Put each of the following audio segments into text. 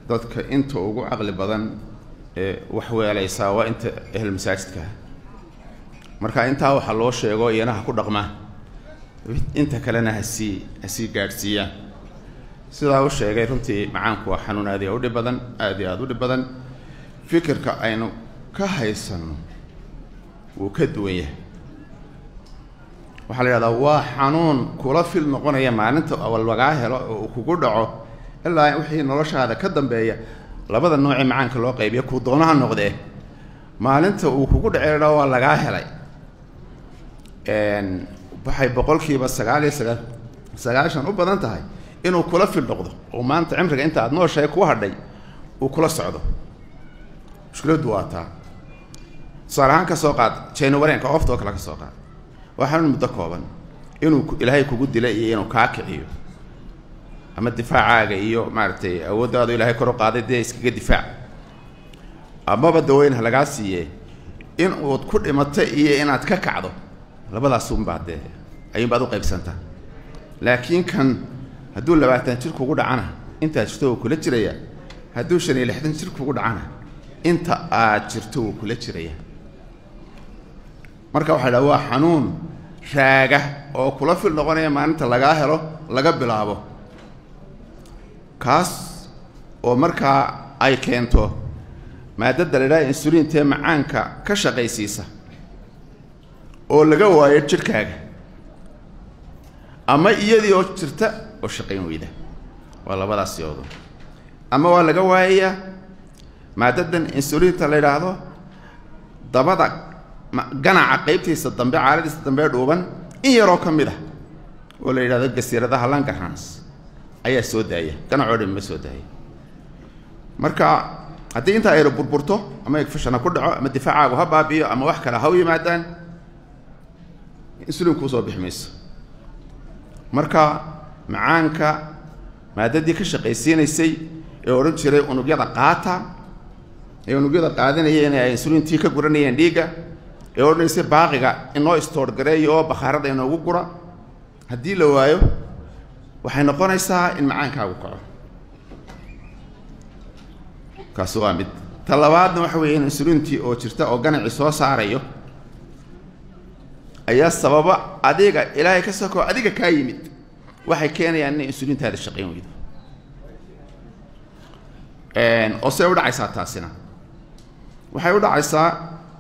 dadka inta ugu caqli badan ee wax weelaysaa waa inta ehel masaajidka marka intaa waxaa loo sheego iyana ha ku dhaqmaa inta kalena hasii hasii gaadhsiiyaan sidaa u sheegay runtii macaanku waa xanuun aad iyo u dhib badan aad iyo aada u dhib badan fikirka aynu ka haysanno wuu ka duwan yahay waxaa la yidhahdaa waa xanuun kula fil noqonaya maalinta lagaa helo oo uu kugu dhaco ilaa wixii noloshaada ka dambeeya labada noocee macaanka loo qaybiya kuu doonaha noqdee maalinta uu kugu dhacedha waa lagaa helay waxay boqolkiiba sagaal iyo sagaa sagaashan u badan tahay inuu kula fil noqdo oo maanta cimriga inta aad nooshahay ku hadhay uu kula socdo mushkiladdu waa taa tusaale ahaan ka soo qaad jaynawareenka oftoo kale ka soo qaad waa xanuun muddo kooban inuu ilaahay kugu dila iyo inuu kaa kiciyo ama difaacaaga iyo maaragtay awooddaadu ilaahay kor u qaaday dee iskaga difaac amaba daweyn ha lagaa siiye in uud ku dhimato iyo inaad ka kacdo labadaas unbaa dee ayuunbaad u qaybsantaa laakiin kan hadduu labaatan jir kugu dhacana intaad jirto wuu kula jiraya hadduu shan iyo lixdan jir kugu dhacana inta aad jirto wuu kula jiraya marka waxaa dhaha waa xanuun raaga oo kula fil noqonaya maalinta lagaa helo laga bilaabo kaas oo markaa ay keento maadada la idhaha insuliintee macaanka ka shaqaysiisa oo laga waayo jidhkaaga ama iyadii oo jirta oo shaqayn weyda waa labadaas siyoodo ama waa laga waayayaa maadadan insuliinta la yidhaahdo dabada ganaca qaybtiisa dambe caaladiisa dambe dhuuban in yaroo ka mid ah oo la yidhahdo gasiiradaha langarhans ayaa soo daaya ganacoo dhan ma soo daaya marka haddii intaa ayra burburto ama egfashana ku dhaco ama difaacaagu ha baabi'iyo ama wax kale ha u yimaadaan insuliin kuu soo bixi mayso marka macaanka maadadii ka shaqaysiinaysay ee odhan jiray unugyada qaata ee unugyada qaadanaya inay insuliintii ka guranayeen dhiigga ee odhanaysay baaqiga inoo istoor gareeyo oo bakhaarada inoogu gura haddii la waayo waxay noqonaysaa in macaankaagu kaco kaasi waa mid ta labaadna waxa weeye in insuliintii oo jirta oo ganacii soo saarayo ayaa sababa adiga ilaahay ka sokoo adiga kaa yimid waxay keenayaan inay insuliintaada shaqayn weydo oo see u dhacaysaa taasina waxay u dhacaysaa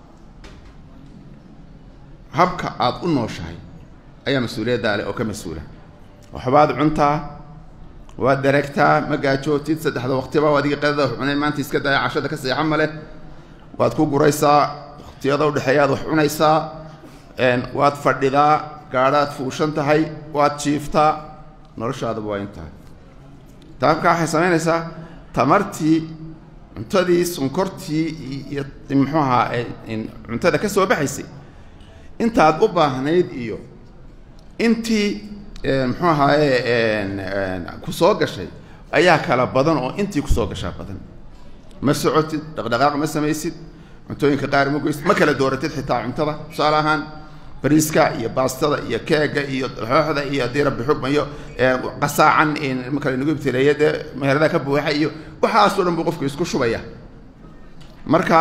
habka aada u nooshahay ayaa mas-uuliyaddaa leh oo ka mas-uula waxbaad cuntaa waad dareegtaa ma gaajootid saddexda waqtiba adiga qadada wax cunay maanta iska daya cashada ka seexan male waad ku guraysaa waqtiyada udhexeeyaad wax cunaysaa waad fadhidaa gaadhaad fuushan tahay waad jiiftaa noloshaaduba waa intahay taabka waxay samaynaysaa tamartii cuntadii sonkortii iyo muxuu ahaa cuntada ka soo baxaysay intaad u baahnayd iyo intii muxuu ahaaye ku soo gashay ayaa kala badan oo intii kusoo gashaa badan ma socotid dhaqdhaqaaq ma samaysid cuntooyinka qaar ma goysid ma kala dooratid xitaa cuntada tusaale ahaan bariiska iyo baastada iyo keega iyo xooxda iyo haddii rabbi xugma iyo qasaacan marka nagu ibtileeya dee meherada ka buuxa iyo waxaasoo dhan buu qofku isku shubaya marka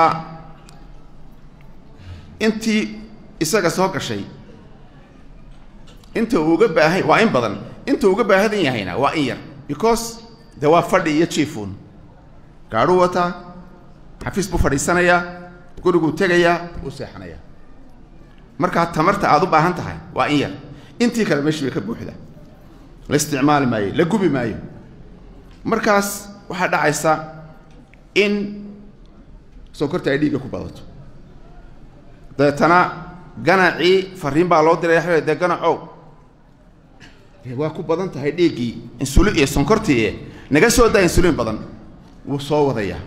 intii isaga soo gashay inta uu uga baahan waa in badan inta uga baahadan yahayna waa in yar because de waa fadhi iyo jiifun gaadhuu wataa xafiis buu fadhiisanayaa guriguu tegayaa uu seexanayaa markaa tamarta aada u baahan tahay waa in yar intii kale meeshii bay ka buuxda la isticmaali maayo la gubi maayo markaas waxaa dhacaysa in sonkorta ay dhiigga ku badato dabeetana ganacii fariin baa loo diray dee ganacow waa ku badan tahay dhiiggii insulin iyo sonkortii naga soo daa insuliin badan wuu soo wadayaa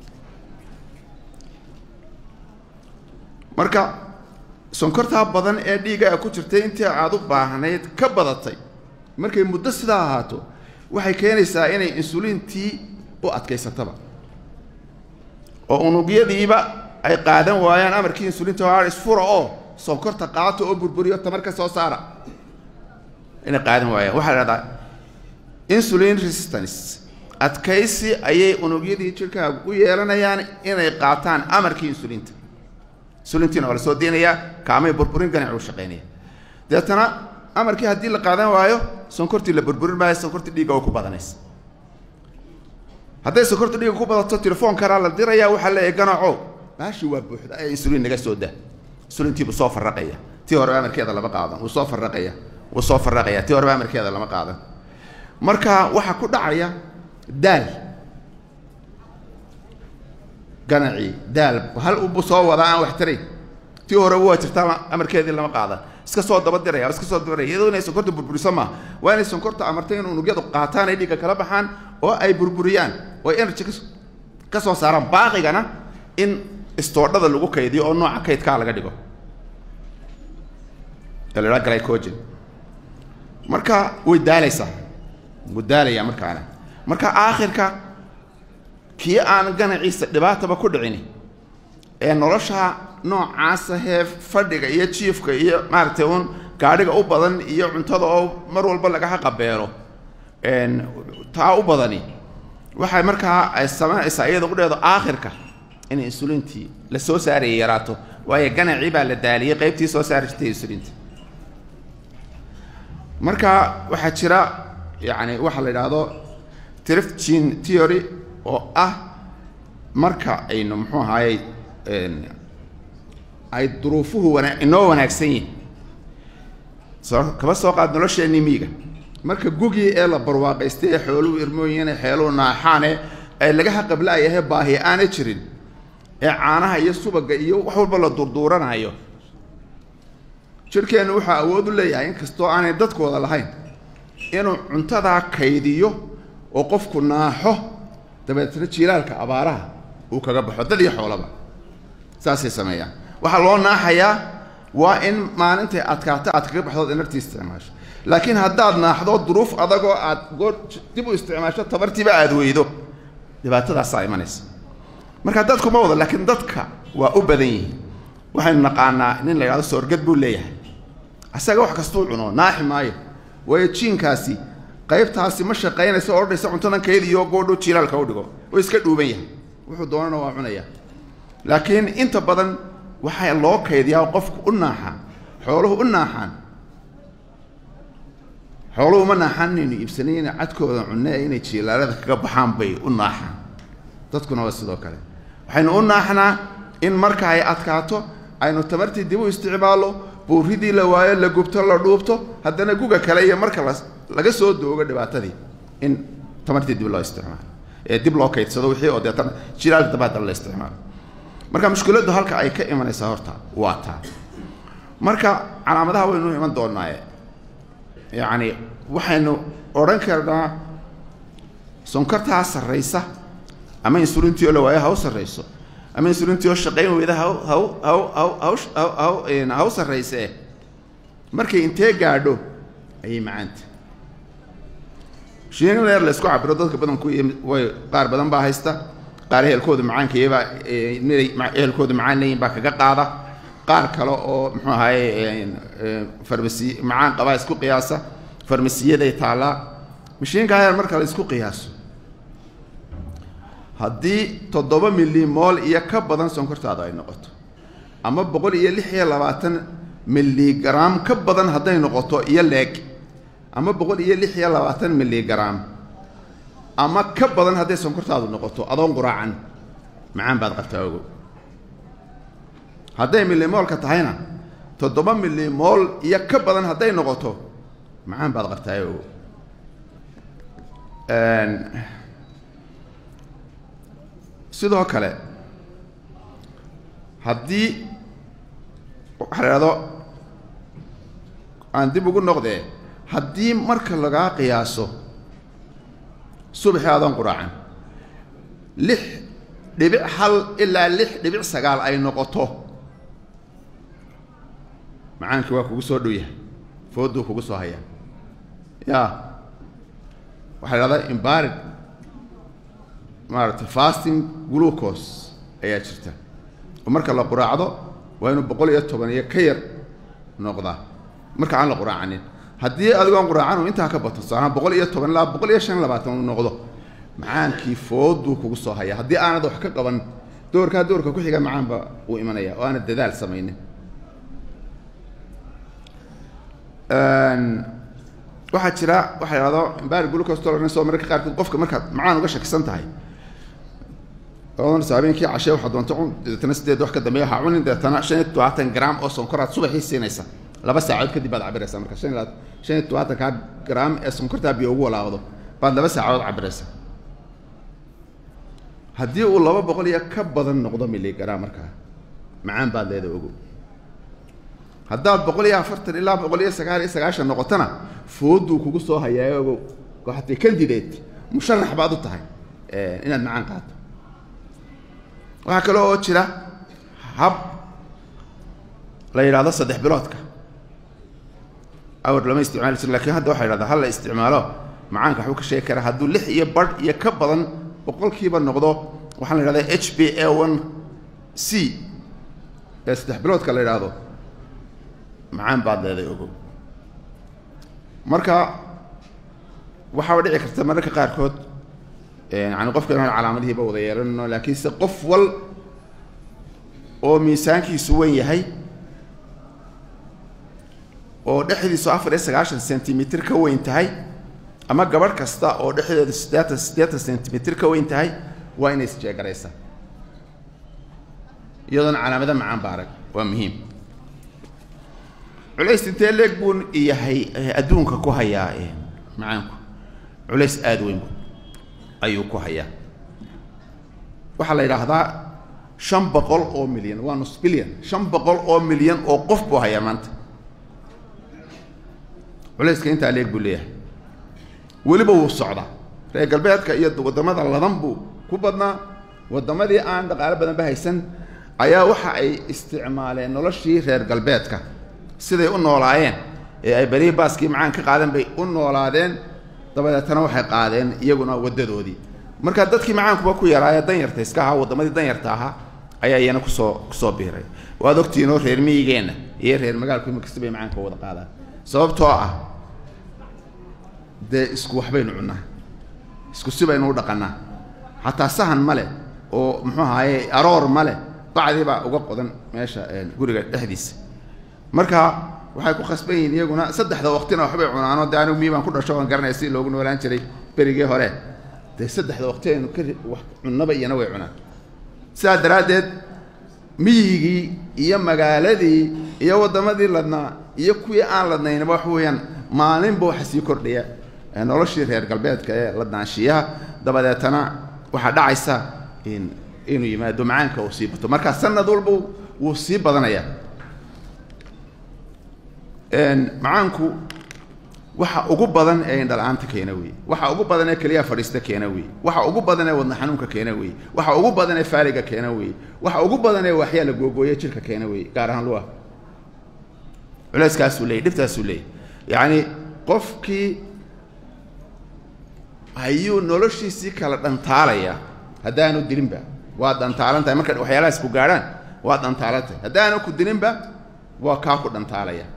marka sonkortaa badan ee dhiigga ku jirtay intii aad u baahnayd ka badatay markay muddo sidaa ahaato waxay keenaysaa inay insuliintii u adkaysataba oo unugyadiiba ay qaadan waayaan amarkii insuliinta waa isfura oo sonkorta qaato oo burburiyo tamar ka soo saara inay qaadan waayaan waxaa la dhahdaa insulin resistance adkaysi ayay unugyadii jirkaagu u yeelanayaan inay qaataan amarkii insulinta insulintiina waa la soo deynayaa kaamay burburin ganac u shaqaynaya deetana amarkii haddii la qaadan waayo sonkortii la burburin maayo sonkortii dhiigga oo ku badanaysa hadday sonkorta dhiigga ku badato telefoonkanaa la diraya waxaa leeyahay ganaco baashi waa buuxda ee insulin naga soo daa insulintiibuu soo farraqaya tii horeba amarkeeda lama qaadan wuu soo farraqaya wuu soo farraqaya tii horeba amarkeeda lama qaadan marka waxaa ku dhacaya daal ganacii daal hal ubu soo wadaa aan wax tarayn tii horeba waa jirtaa amarkeedii lama qaadan iska soo daba diraya iska soo dabadiraya iyadoo inay sonkorta burburiso maaha waa inay sonkorta amartay in unugyadu qaataan ay dhiigga kala baxaan oo ay burburiyaan oo ay energy ka soo saaraan baaqigana in istoodhada lagu kaydiyo oo nooca kaydkaa laga dhigo ee la idhaha glycogen marka way daalaysaa wuu daalayaa markaana marka aakhirka kii aan ganaciisa dhibaataba ku dhicin ee nolosha noocaasa hee fadhiga iyo jiifka iyo maaragtay uun gaadhiga u badan iyo cuntada oo mar walba lagaha qabeelo taa u badani waxay markaa ay samaynaysaa iyada udheedo aakhirka in insulintii la soo saaraya yaraato waayo ganacii baa la daaliyey qaybtii soo saari jirtay insulinta marka waxaa jira yacni waxaa la yidhaahdo trift gene theory oo ah marka aynu muxuu ahaayey ay duruufuhu wana inoo wanaagsan yihin soo kaba soo qaad nolosheenii miiga marka gugii ee la barwaaqaystay ee xooluhu irmooyin ee xeeluhu naaxaane ee lagaha qablaayahe baahi aana jirin ee caanaha iyo subaga iyo wax walba la durduuranayo jirhkeennu wuxuu awood u leeyahay inkastoo aanay dadkooda lahayn inuu cuntadaa kaydiyo oo qofku naaxo dabeetna jiilaalka abaaraha uu kaga baxo dad iyo xoolaba saasay sameeyaan waxaa loo naaxayaa waa in maalintay adkaato aad kaga baxdood inartii isticmaasho laakiin haddaad naaxdo duruuf adagoo aad goor dib u isticmaasho tabartiiba aada weydo dhibaatadaasaa imanaysa marka dadku ma wada laakiin dadka waa u badan yihiin waxaynu naqaanaa nin la yidhahdo soorgad buu leeyahay asaga wax kastuu cuno naaxi maayo waayo jiinkaasi qaybtaasi ma shaqaynayso oo odhaysa cuntadan kaydiyo goodho jiilaalka u dhigo oo iska dhuuban yahay wuxuu doonana waa cunaya laakiin inta badan waxaa loo kaydiyaa qofku u naaxa xooluhu u naaxaan xooluhu uma naaxaan inaynu iibsanayna cadkooda cunne inay jiilaalada kaga baxaan bay u naaxaan dadkuna waa sidoo kale waxaynu u naaxnaa in marka ay adkaato aynu tamartii dib u isticmaallo buuridii la waayo la gubto la dhuubto haddana guga kale iyo marka la laga soo doogo dhibaatadii in tamartii dib loo isticmaalo ee dib loo kaydsado wixii oo deetana jilaal daba haddana la isticmaalo marka mushkiladdu halka ay ka imanaysaa horta waa taa marka calaamadaha waynu iman doonaaye yacni waxaynu odhan karnaa sonkortaa sarraysa ama insulintii oo la waayo ha u sarrayso ama insulintii oo shaqayn weyda ha ha ha ha ha u sarraysee markay intee gaadho ayay macaanta shiin leer la isku cabiro dadka badanku way qaar badan baa haysta qaar ehelkooda macaankaiyabaa inay ehelkooda macaan leeyihin baa kaga qaada qaar kale oo muxuu ahaye farmasi macaan qabaa isku qiyaasa farmasiyaday taallaa mashiinkaa heer marka la isku qiyaaso haddii toddoba milimool iyo ka badan sonkortaada ay noqoto ama boqol iyo lix iyo labaatan miligram ka badan hadday noqoto iyo leeg ama boqol iyo lix iyo labaatan miligram ama ka badan hadday sonkortaadu noqoto adoon quraacan macaan baad qabtaa ogow hadday milimoolka tahayna toddoba milimool iyo ka badan hadday noqoto macaan baad qabtaa ogow sidoo kale haddii waxaa la idhahdo aan dib ugu noqdee haddii marka lagaa qiyaaso subaxii adoon quraacan lix dhibic hal ilaa lix dhibic sagaal ay noqoto macaankii waa kugu soo dhow yahay fooduu kugu soo hayaa ya waxaa la idhahdaa imbarid maaragtay fasting glucose ayaa jirta oo marka la quraacdo waa inuu boqol iyo toban iyo ka yar noqdaa marka aan la quraacanin haddii adigoon quraacan uu intaa ka bato saanaa boqol iyo toban ilaa boqol iyo shan labaatan uu noqdo macaankii fooduu kugu soo haya haddii aanad wax ka qaban doorkaa doorka ku xiga macaanba uu imanaya oo aanad dadaal samaynin waxaa jira waxa ihahdo imbari glucose tolerance oo mararka qaarkood qofka markaad macaan uga shakisan tahay odanaysa habeenkii cashee waxaa doonta cun deetana sideed wax ka dambeeya waxaa cunin deetana shan iyo todobaatan gram oo sonkoraad subaxii siinaysa laba saacood kadib baad cabiraysaa marka shan iyo shan iyo todobaatankaa gram ee sonkortaa biyo ugu walaaqdo baad laba saacood cabiraysaa haddii uu laba boqol iyo ka badan noqdo miligram markaa macaan baad leeda ogo haddaad boqol iyo afartan ilaa boqol iyo sagaal iyo sagaashan noqotona fooduu kugu soo hayaa ogow waxatay candidate musharax baad u tahay inaad macaan qaato waxaa kale oo jira hab la yidhahdo saddex biloodka awr lama isticmaali jiro lakin hadda waxa yidhahdaa hal la isticmaalo macaanka waxbuu ka sheegi karaa hadduu lix iyo barh iyo ka badan boqolkiiba noqdo waxaa la yidhahdaa h b a one c ee saddex biloodka la yidhaahdo macaan baad leeday ogow marka waxaaba dhici karta mararka qaarkood yani qofka inaan calaamadihiiba wada yeelanno laakiinse qof wal oo miisaankiisu weyn yahay oo dhexdiisu afar iyo sagaashan centimitr ka weyn tahay ama gabadh kasta oo dhexdeedu siddeetan siddeetan centimitr ka weyn tahay waa inay isjeegaraysaa iyadoona calaamada macaan ba arag waa muhiim culays intee leeg buu yahay adduunka ku hayaa macaanku culays aada weyn bu ayuu ku hayaa waxaa la yidhaahdaa shan boqol oo milyan waa nus bilyan shan boqol oo milyan oo qof buu hayaa maanta culayska intaa leeg buu leeyahay weliba wuu socdaa reer galbeedka iyo waddamada ladan buu ku badnaa waddamadii aan dhaqaalo badanba haysan ayaa waxa ay isticmaaleen noloshii reer galbeedka siday u noolaayeen ee ay berihi baaskii macaan ka qaadeen bay u noolaadeen dabadeetana waxay qaadeen iyaguna waddadoodii marka dadkii macaankuba ku yaraaye danyarta iska ahaa waddamadii danyarta ahaa ayaa iyana kusoo kusoo biiray waad ogtihiinoo reer miyigeenna iyo reer magaalku ima kasta bay macaanka wada qaadaan sababtoo ah dee isku waxbaynu cunnaa isku si baynu u dhaqannaa xataa sahan ma leh oo muxuu ahaaye aroor ma leh bacdii baa uga qodan meesha guriga dhexdiisa marka waxay ku khasban yihiin iyaguna saddexda waqtina waxbay cunaanoo de anigu mii baan ku dhasho aan garanaya si loogu noolaan jiray berigii hore dee saddexda waqti aynu ka wax cunnaba iyana way cunaan sidaa daraaddeed miyigii iyo magaaladii iyo waddamadii ladnaa iyo kuwii aan ladnaynaba wax weeyaan maalinba waxa sii kordhaya noloshii reer galbeedka ee ladnaanshiyaha dabadeetana waxaa dhacaysa in inuu yimaado macaanka uu sii bato markaa sanad walba wuu sii badanayaa macaanku waxa ugu badan ee indhala-aanta keena wey waxa ugu badan ee keliyaha fadhiista keena wey waxa ugu badan ee wadna xanuunka keena wey waxa ugu badan ee faaliga keena wey waxa ugu badan ee waxyaa la googooye jirka keena wey gaar ahaan luah culayskaasuu leeyay dhibtaasuu leeyay yacni qofkii ayuu noloshiisii kala dhantaalaya haddaanu dilinba waa dhantaalan tahay marka waxyaalahaas ku gaadhaan waa dhantaalan tahay haddaanu ku dilinba waa kaa ku dhantaalaya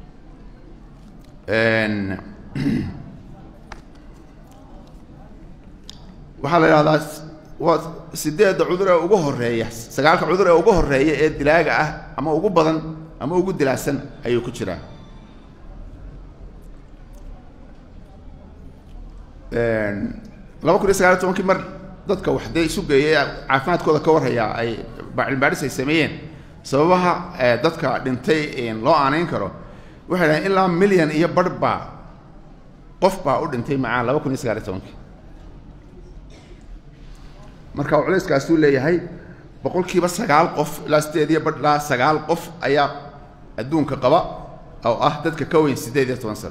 waxaa la idhahdaa waa sideedda cudur ee ugu horeeya sagaalka cudur ee ugu horeeya ee dilaaga ah ama ugu badan ama ugu dilaasan ayuu ku jiraa laba kun iyo sagaal iyo tobankii mar dadka wax dee isu geeyay caafimaadkooda ka warhayaa ay cilmibaaris ay sameeyeen sababaha dadka dhintay loo aanayn karo waxay dhahen ilaa milyan iyo barh baa qof baa u dhintay macaan laba kun iyo sagaal iyo tobankii marka culayskaasuu leeyahay boqolkiiba sagaal qof ilaa sideed iyo barh ilaa sagaal qof ayaa adduunka qaba oo ah dadka ka weyn siddeed iyo toban sano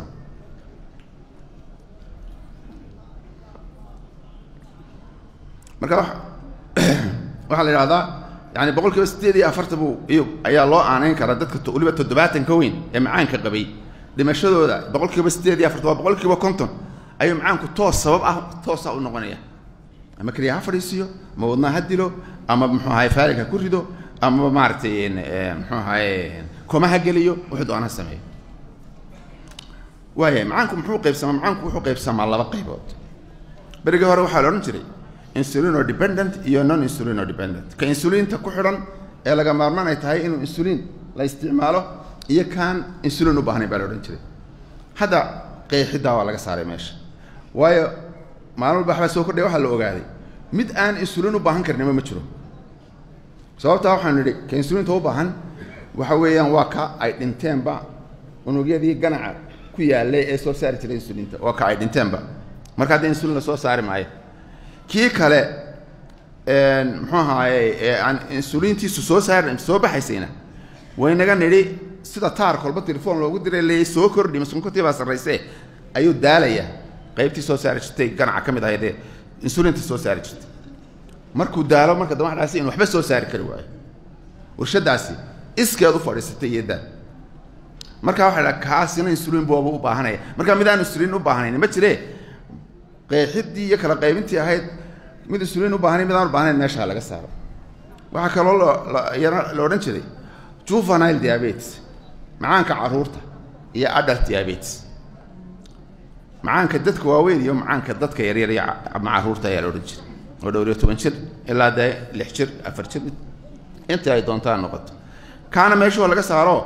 marka waxaa la yidhahdaa yani boqol kiiba siddeed iyo afartan buu iyo ayaa loo aanayn karaa dadka weliba toddobaatan ka weyn ee macaanka qabay dhimashadooda boqol kiiba siddeed iyo afartan waa boqol kiiba konton ayuu macaanku toos sabab ah toosa u noqonaya ama keliya ha fadhiisiyo ama wadnaa ha dilo ama muxuu ahaye faalig ha ku rido ama maaragtay muxuu ahaye koma ha geliyo wuxuu doona ha sameeyo waayahay macaanku muxuu qaybsamaa macaanku wuxuu qaybsamaa laba qaybood berigii hore waxaa la odhan jiray insulino dependent iyo non insulino dependent ka insuliinta ku xidhan ee laga maarmaan ay tahay inuu insuliin la isticmaalo iyo kaan insulin u baahnayn baa la odhan jiray hadda qeexiddaa waa laga saaray meesha waayo maalin walba waxbaa soo kordhaya waxaa la ogaaday mid aan insulin u baahan karnima ma jiro sababtaa waxaanu nidhi ka insuliinta u baahan waxa weeyaan waa ka ay dhinteenba unugyadii ganaca ku yaallay ee soo saari jiray insuliinta waa ka ay dhinteenba marka hadda insulin la soo saari maayo kii kale muxuu ahaaye ee aan insuliintiisu soo saari soo baxaysayna waynaga nidhi sida taar kolba telefoon loogu diray leeyay soo kordhi maskunkatii baa sarrayse ayuu daalaya qaybtii soo saari jirtay ganaca ka mid ahayd ee insuliinta soo saari jirtay markuu daalo marka dama dhaasi in waxba soo saari kari waayo warshadaasi iskeed u fadhiisatay iyo daal marka waxa dhaha kaasina insuliin booba u baahanaya marka mid aan insuliin u baahanayn ma jire qeexidii iyo kala qaybintii ahayd mid insuliin u baahanayn mid aan u baahanayn meesha laga saaro waxaa kaloo liyana la odhan jiray juvenile diabetes macaanka caruurta iyo adult diabetes macaanka dadka waaweyn iyo macaanka dadka yaryar iyo ama caruurta ayaa la odhan jiray oo dhowr iyo toban jir ilaa dee lix jir afar jir inta ay doontaan noqoto kaana meeshoo laga saaro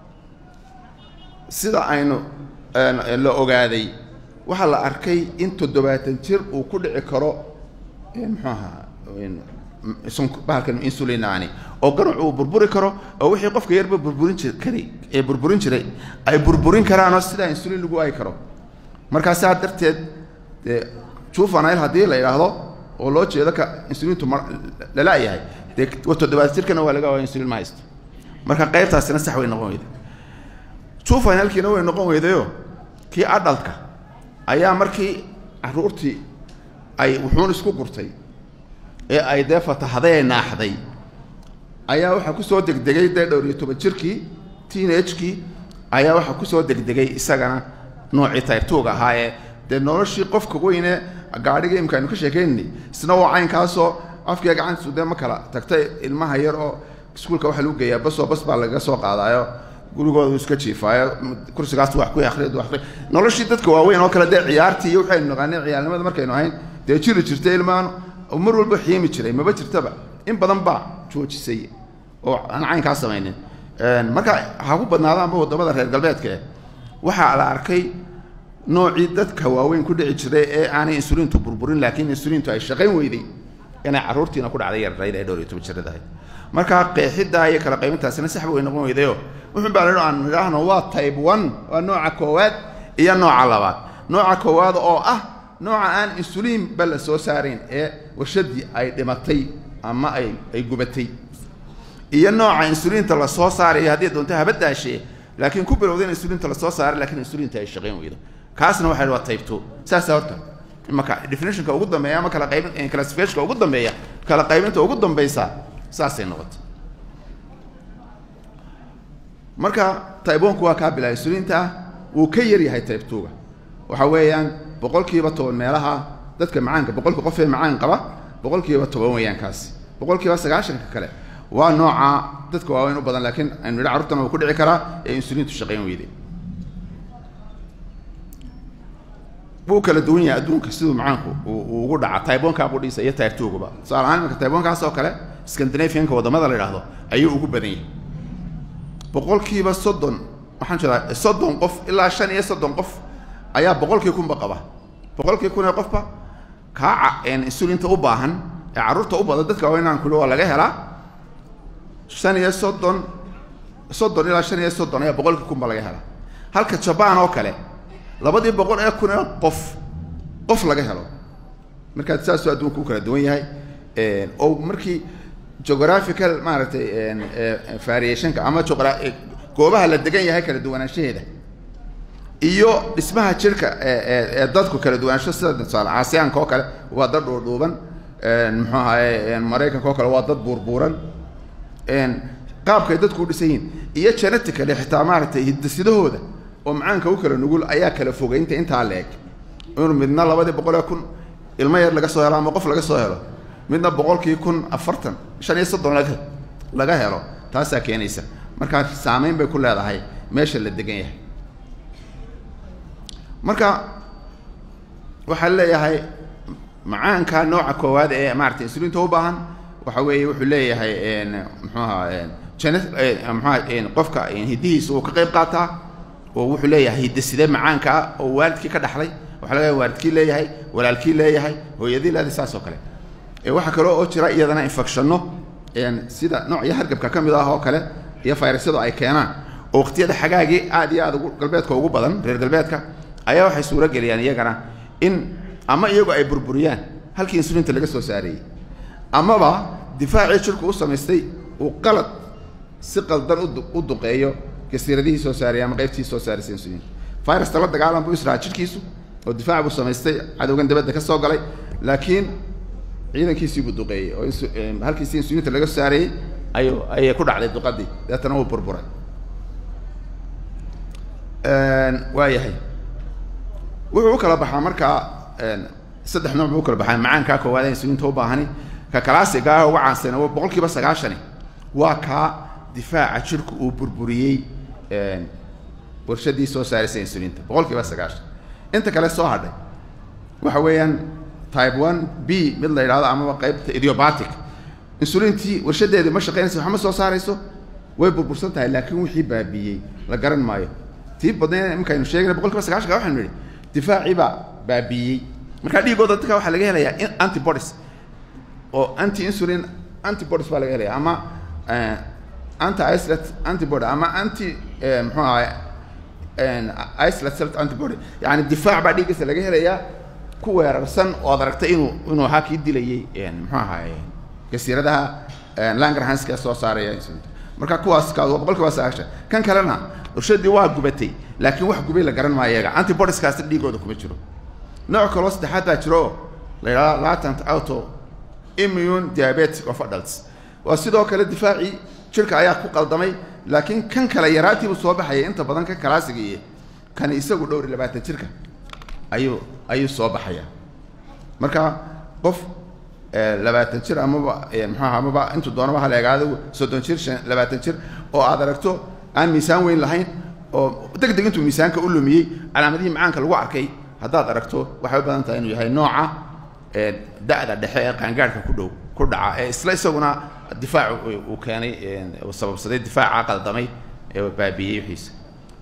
sida aynu la ogaaday waxaa la arkay in toddobaatan jir uu ku dhici karo muxuu ahaa bahalkan insulinaani oo ganac uu burburi karo oo wixii qofka yarba burburin jir kari ee burburin jiray ay burburin karaanoo sidaa insulin lagu ay karo markaa saa darteed dee juvenile haddii la yidhaahdo oo loo jeedo ka insuliintu ma lala-yahay dee toddobaad jirkana waa laga waa insulin ma haysto marka qaybtaasina sax way noqon weyday juvenilkiina way noqon weydayoo kii adhalka ayaa markii caruurtii ay wuxuun isku gurtay ee ay dee fatahday ee naaxday ayaa waxaa kusoo degdegay dee dhowr iyo toban jirkii teenagekii ayaa waxaa kusoo degdegay isagana noocii tayrtuuga ahaa ee dee noloshii qofka weyne gaadhiga imka aynu ka sheekaynay isna waa caynkaasoo afkiga gacantiisu dee ma kala tagtay ilmaha yar oo iskuulka waxaa lagu geeyaa basoo bas baa lagaga soo qaadaayo gurigooda iska jiifaayo kursigaas wax ku akriya wax noloshii dadka waaweyn oo kale dee ciyaartii iyo waxaynu naqaanay ciyaalnimada markaynu ahayn dee jiri jirtay ilmaan mar walba xiimi jiray maba jirtaba in badan baa joojisay oo aan caynkaa samaynin marka ha ku badnaadaanba waddamada reer galbeedka eh waxaa la arkay noocii dadka waaweyn ku dhici jiray ee aanay insuliintu burburin laakiin insuliintu ay shaqayn weyday inay carruurtiina ku dhacday yararayd ee dhowr iyo toban jiradahay marka qeexiddaa iyo kala qaybintaasina saxba way noqon weydayo wuxun baa la aan nidhaahno waa type one waa nooca koowaad iyo nooca labaad nooca koowaad oo ah nooca aan insuliin ba la soo saarayn ee warshadii ay dhimatay ama ay ay gubatay iyo nooca insuliinta la soo saarayo haddii doonto haba daashee laakiin ku bilowda in insuliinta la soo saaray lakiin insuliinta ay shaqayn weydo kaasna waxa waa type two saasa horta imaka definitionka ugu dambeeya ama kala qaybin classificationka ugu dambeeya kala qaybinta ugu dambaysa saasay noqotay marka tybonku waa kaa bilaa insuliinta ah wuu ka yar yahay type two-ga waxa weeyaan boqolkiiba toban meelaha dadka macaanka boqolka qof ee macaan qaba boqolkiiba toban weeyaan kaasi boqolkiiba sagaashanka kale waa nooca dadka waaweyn u badan laakiin aynu nidha carruurtana wuu ku dhici karaa ee insuliintu shaqayn weyday wuu kala duwan yahay adduunka siduu macaanku uu ugu dhaca tybonka qudhiisa iyo type two-guba tusaale ahaan imanka tybonkaas oo kale scandinavianka waddamada la yidhaahdo ayuu ugu badan yahay boqolkiiba soddon waxaan jeedaa soddon qof ilaa shan iyo soddon qof ayaa boqolkii kunba qaba boqolkii kun ee qofba kaa insulinta u baahan ee carruurta u badan dadka waaweynaan kuli waa laga helaa shan iyo soddon soddon ilaa shan iyo soddon ayaa boqolkii kunba laga helaa halka jabaan oo kale labadii boqol ee kun ee qof qof laga helo markaa saasuu adduunka u kala duwan yahay oo markii geographical maaragtay variationka ama geogra goobaha la degan yahay kala duwanaanshaheeda iyo dhismaha jirka ee dadku kala duwanaansho sida tusaale aasiyaanka oo kale waa dad dhuudhuuban muxuu ahaye maraykanka oo kale waa dad buurbuuran qaabkay dadku u dhisan yihiin iyo genetically xitaa maaragtay hiddasidahooda oo macaanka u kala nugul ayaa kala fogeynta intaa la eg inuu midna labadii boqol ee kun ilmo yar laga soo helo ama qof laga soo helo midna boqolkii kun afartan shan iyo soddon laga laga helo taasaa keenaysa markaa saameyn bay ku leedahay meesha la degan yahay marka waxaa leeyahay macaanka nooca koowaad ee maarata insulinta u baahan waxa weeye wuxuu leeyahay muxuu ahaa jene muxuaha qofka hiddihiisa uu ka qayb qaataa oo wuxuu leeyahay hidde-side macaanka ah oo waalidkii ka dhaxlay waxa laga waalidkii leeyahay walaalkii leeyahay hooyadii leedahay saas oo kale waxaa kaloo oo jira iyadana infectionno sida noocyo hargabka ka mid ah oo kale iyo fayrasyadu ay keenaan oo waqtiyada xagaagii aad iyo aad ugu galbeedka ugu badan reer galbeedka ayaa waxay suuro geliyaan iyagana in ama iyagu ay burburiyaan halkii insulinta laga soo saarayey amaba difaacii jirku u samaystay uu qalad si qaldan u duqeeyo jasiiradihii soo saaraya ama qaybtii soo saaraysa insulinta virusta la dagaalan buu israaca jirkiisu oo difaac buu samaystay cadowgan dabadda ka soo galay laakiin ciidankiisii buu duqeeyey oo halkiisii insulinta laga soo saarayey ayu ayay ku dhacday duqadii deetana wuu burburay waa yahay wuxuu u kala baxaa markaa saddex nooc buu u kala baxaa macaankaa koowaad ee insulinta u baahani ka kalaasiga ah uga caansana boqol kiiba sagaashani waa kaa difaaca jirku uu burburiyey warshadii soo saaraysa insulinta boqol kiiba sagaashan inta kale soo hadhay waxa weeyaan type one b mid la yidhahdo amaba qaybta idiobatic insulintii warshadeedii ma shaqaynaysa waxma soo saarayso way burbursan tahay laakiin wixii baabiiyey la garan maayo tii badnayn imarkaynu sheegna boqol kiiba sagaashanka waxaynu nidhi difaacii baa baabiiyey markaa dhiigooda dadka waxaa laga helayaa antibodies oo anti insulin antibodies baa laga helaya ama anti isolate antibody ama anti muxuu ahay isolate self antibody yani difaac baa dhiiggiisa laga helayaa ku weerarsan oo ad aragtay inuu inuu ahaa kii dilayey muxuu ahaay jasiiradaha langerhanska soo saaraya insulinta marka kuwaas kaas waa boqol kiiba sagaashan kan kalena urshadii waa gubatay laakiin wax gubay la garan maayo iyaga antibodieskaasi dhiigooda kuma jiro nooc kaloo saddexaad baa jiro oo la yidhahdo latent auto immune diabetic of adults waa sidoo kale difaacii jirka ayaa ku qaldamay laakiin kan kale yaraantiibuu soo baxaya inta badan kan kalaasiga iyo kani isagu dhowr iyo labaatan jirka ayuu ayuu soo baxaya marka qof labaatan jir amaba muxuaha amaba intuu doonaba hala egaado soddon jir shan labaatan jir oo aad aragto aan miisaan weyn lahayn oo deg deg intuu miisaanka u lumiyey calaamadihii macaanka lagu arkay haddaad aragto waxay u badan tahay inuu yahay nooca da-da dhexe ee qaangaadhka ku dhow ku dhaca ee isla isaguna difaac uu keenay uu sababsaday difaaca qaldamay ee baabiiyey wixiisa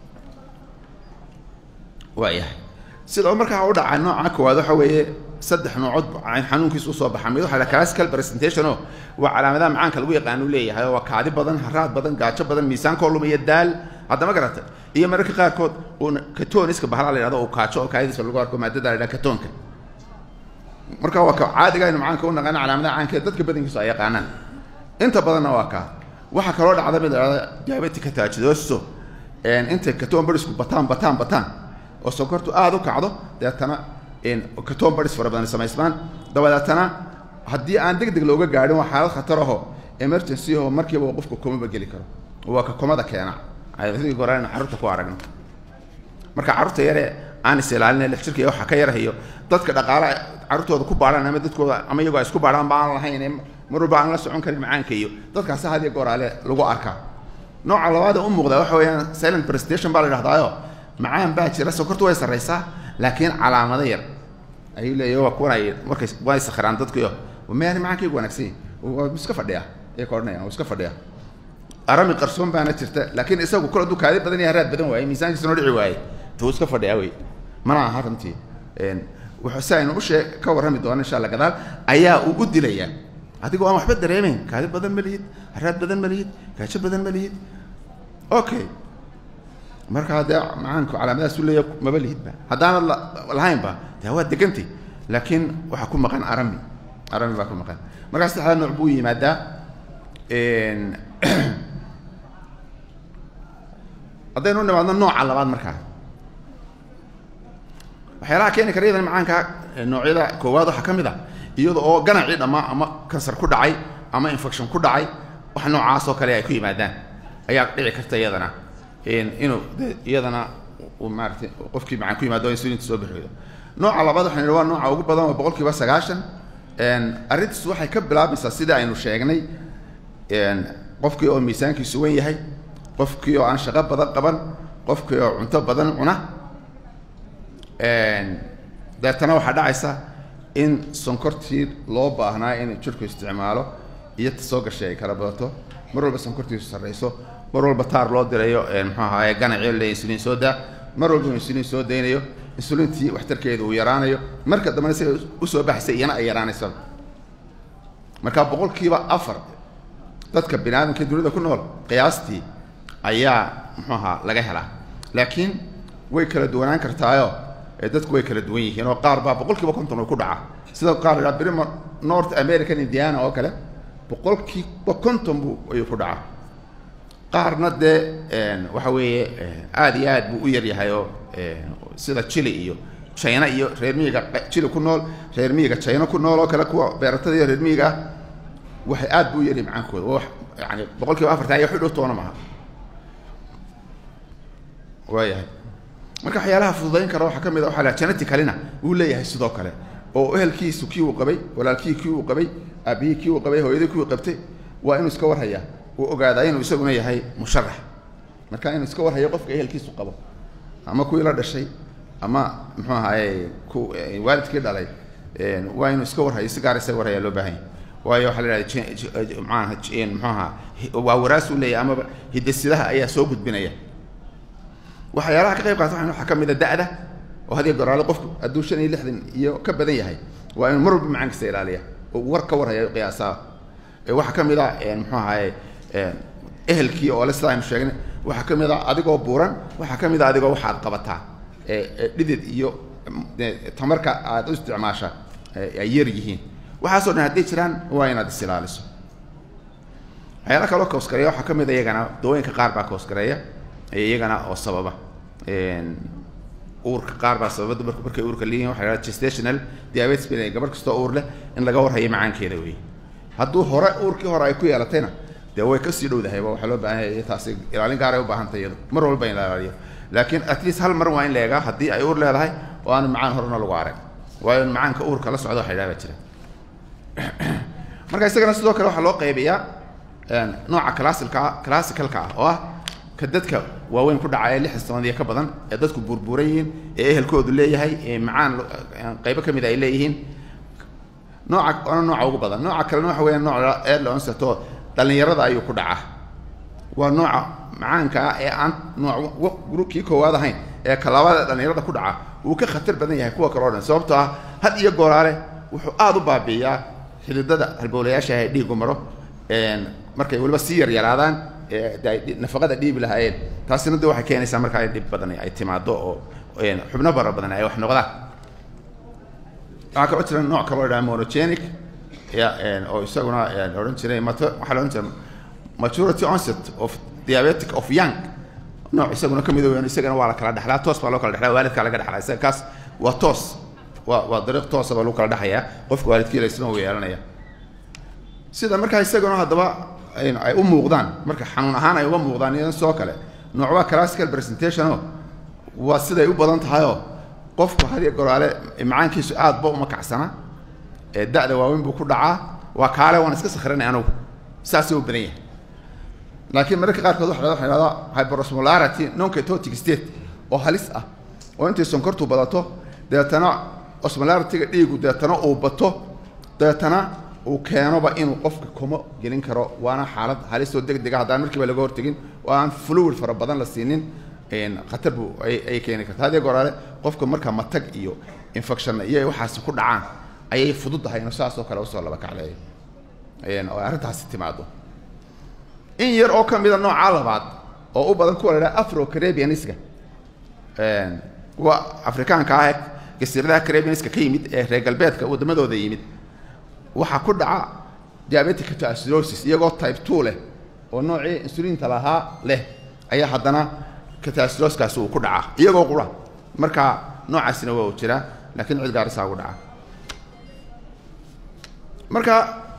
waa yahay sida markaa u dhaca nooca koowaad waxa weeye saddex noocood xanuunkiisa usoo baxa mid waxa la classical presentation oo waa calaamadaha macaanka lagu yaqaan uu leeyahay oo waa kaadi badan haraad badan gaajo badan miisaankoo lumaya daal haddama garata iyo mararka qaarkood uuna katoniska bahala la yhahdo uu kaajo oo kaadidiisa lagu arko maadada la yidhaha katoonka marka waa ka caadiga aynu macaanka u naqaano calaamadaha caankeed dadka badankiisu ay yaqaanaan inta badanna waa kaa waxaa kaloo dhacda mid la yhahdo diabetica tajidoso intay katoon barisku bataan bataan bataan oo sokortu aada u kacdo deetana katoon baris fara badan samaysmaan dabadeetana haddii aan deg deg looga gaadhin waa xaalad khatar aho emergency aho markiiba qofka komaba geli karo waa ka komada keena goran carruurta ku aragno marka carruurta yare aan is ilaalina lix jirka iyo waxaa ka yarahayo dadka dhaqaale carruurtooda ku baadhaan ama dadkooda ama iyagoo ay isku baadhaan ba aan lahayn mar walba aan la socon karin macaanka iyo dadkaasi had iyo gooraale lagu arkaa nooca labaada u muuqda waxa weeyaan silent presentation baa la idhahdaayo macaan baa jira sokortu way sarraysaa laakiin calaamado yar ayuu leeyahy waa kuwan ay markay way sakhiraan dadkuyo meani macaankaygu wanaagsan yahi waa iska fadhiya ayay ka odhanayaan waa iska fadhiya arami qarsoon baana jirta laakiin isagu kol hadduu kaadi badan iyo haraad badan waayey miisaankiisa noo dhici waayey tuu iska fadhiyaa wey mana aha runtii wuxuu si aynu ushee ka warrami doono insha alla gadaal ayaa uu u dilayaa adigoo aan waxba dareemayn kaadi badan ma lihid haraad badan ma lihid gaajo badan ma lihid okay markaa dee macaanku calaamadahaas u leeya maba lihidba haddaanad lahaynba dee waa degantay laakiin waxaa ku maqan arami arami baa ku maqan markaa saddexdaa nooc buu yimaadaa haddaynu nimaadno nooca labaad markaa waxyaalaha keeni kara iyadan macaanka noocyada koowaad waxaa ka mid a iyada oo ganacii dhammaa ama kansar ku dhacay ama infection ku dhacay wax noocaas oo kale ay ku yimaadaan ayaa dhici karta iyadana inuu iyadana uu maaratay qofkii macaan ku yimaado insulinta soo bixiyo nooca labaad waxaan idhi waa nooca ugu badan waa boqol kiiba sagaashan arrintiis waxay ka bilaabmaysaa sida aynu sheegnay qofkii oo miisaankiisu wen yahay qofkii oo aan shaqo badan qaban qofkii oo cunto badan cuna deetana waxaa dhacaysa in sonkortii loo baahnaa in jirku isticmaalo iyo ta soo gashay ay kala badato mar walba sonkortiisu sarrayso mar walba taar loo dirayo muxuu ahaaye ganacyo le insuliin soo daa mar walba insuliin soo daynayo insuliintii waxtarkeedu uu yaraanayo marka dambena siga usoo baxaysa iyana ay yaraanaysa marka boqolkiiba afar dadka bini aadamka dunida ku nool qiyaastii ayaa muxuu ahaa laga helaa laakiin way kala duwanaan kartaayo ee dadku way kala duwan yihiin oo qaar baa boqolkiiba konton uu ku dhaca sida qaar la brima north american indiana oo kale boqolkiiba konton buu ayuu ku dhacaa qaarna dee waxa weeye aada iyo aad buu u yaryahay oo sida chile iyo china iyo reer miyiga chile ku nool reer miyiga china ku nool oo kale kuwa beeratada iyo reer miyiga ah waxay aad buu u yaryahay macaankooda waa yani boqolkiiba afartan iyo xidhow toona maaha waayahay marka waxyaalaha fududayn kara waxaa ka mid a waxa la geneticalina wuu leeyahay sidoo kale oo ehelkiisu kii uu qabay walaalkii kii uu qabay aabihii kii uu qabay hooyadii kii uu qabtay waa inuu iska warhayaa uu ogaadaa inuu isaguna yahay musharax marka inuu iska warhayo qofka ehelkiisu qabo ama kuwii la dhashay ama muxuu ahaye ku waalidkii dhalay waa inuu iska warhayo si gaar isaga warhayaa loo baahan yahay waayo waxaa la idhahda maaha muxuu ahaa waa waraas uu leeyahay amaba hidasidaha ayaa soo gudbinaya waxyaalaha ka qayb qaata waxaa ka mid a da'da oo hadiya goraale qofku hadduu shan iyo lixdan iyo ka badan yahay waa inuu mar walba macaankiisa ilaaliya oo war ka warhaya qiyaasaa waxaa ka mid a muxuu ahaye ehelkii oo le sida aynu sheegnay waxaa ka mid a adigoo buuran waxaa ka mid a adigoo waxaad qabataa dhidid iyo tamarka aad u isticmaasha ay yar yihiin waxaasoo dhan hadday jiraan waa inaad is ilaaliso waxyaala kaloo koosgareeya waxaa ka mid a iyagana dawooyinka qaar baa koosgareeya iyagana oo sababa uurka qaar baa sababa dumarku markay uurka leeyihin waxa la gestational diabetes bay gabar kastoo uur leh in laga warhayo macaankeeda wey hadduu hore uurkii hore ay ku yeelatayna dee way kasii dhowdahayba waxaa loo baahan yahay taasi ilaalin gaar ay u baahantay iyadu mar walba in la ilaaliyo laakiin at least hal mar waa in la eegaa haddii ay uur leedahay oo aanu macaan horena lagu arag waayo macaanka uurka la socda waxa idhaha baa jira marka isagana sidoo kale waxaa loo qaybiyaa nooca classicalka classicalka ah oo ah ka dadka waaweyn ku dhacaya lix sanaad iyo ka badan ee dadku burburan yihiin ee ehelkoodu leeyahay ee macaan qaybo ka mid ay leeyihiin nooca ona nooca ugu badan nooca kalena waxa weeyaan nooc early onset oo dhallinyarada ayuu ku dhacaa waa nooca macaanka ah ee aan nooc kii koowaad ahayn ee kalabaada dhallinyarada ku dhaca wuu ka khatar badan yahay kuwa kale o dhan sababtoo ah had iyo gooraale wuxuu aada u baabi'iyaa xididada halbowlayaasha ee dhiigu maro markay weliba sii yaryaraadaan nafaqada dhiibi lahaayeen taasina de waxay keenaysaa markaa in dhib badan ay timaado oo xubno bara badan ay wax noqdaan waxaa kaloo jira nooc kaloo idhaha monogenic oo isaguna odhan jiray mat waxaa la odhan jiray maturity onset of diabetic of young nooc isaguna ka mid weyn isagana waa la kala dhexlaa toos baa loo kala dhexlaa waalidkaa laga dhexlaa isaga kaas waa toos waa waa dariiq toosa baa lagu kala dhexayaa qofka waalidkiila isna uu yeelanaya sida markaa isaguna haddaba ay u muuqdaan marka xanuun ahaan ay uga muuqdaan idan soo kale nooc waa classical presentationo waa siday u badan tahayoo qofku hadiya goraale macaankiisu aad ba uma kacsana ee da-da waaweyn buu ku dhacaa waa kaale waan iska sakrinay anugu saasuu u badan yahay laakiin mararka qaarkood waxa waxa dhahdaa hyperosmolarity noncatotic state oo halis ah oo intay sonkortu badato deetana osmolarity-ga dhiigu deetana uu bato deetana uu keenoba inuu qofka kuma gelin karo waana xaalad halisoo deg dega haddaan markiiba laga hortegin oo aan fluid fara badan la siinin khatar buu ay keeni karta hadii goraale qofka marka matag iyo infection iyo waxaasi ku dhacaan ayay fududahay inuu saas oo kale usoo laba kacleeyo oo arrintaasi timaado in yar oo ka mida nooca labaad oo u badan kuwa la idhaha afro carabianiska kuwa afrikaanka ah ee jasiiradaha carabianiska ka yimid ee reer galbeedka waddamadooda yimid waxaa ku dhaca diabetic catasirosis iyagoo type two leh oo noocii insuliinta lahaa leh ayaa haddana catasiroskaasi uu ku dhacaa iyagoo qura marka noocaasina waa uu jiraa laakiin cid gaarisaa ugu dhaca marka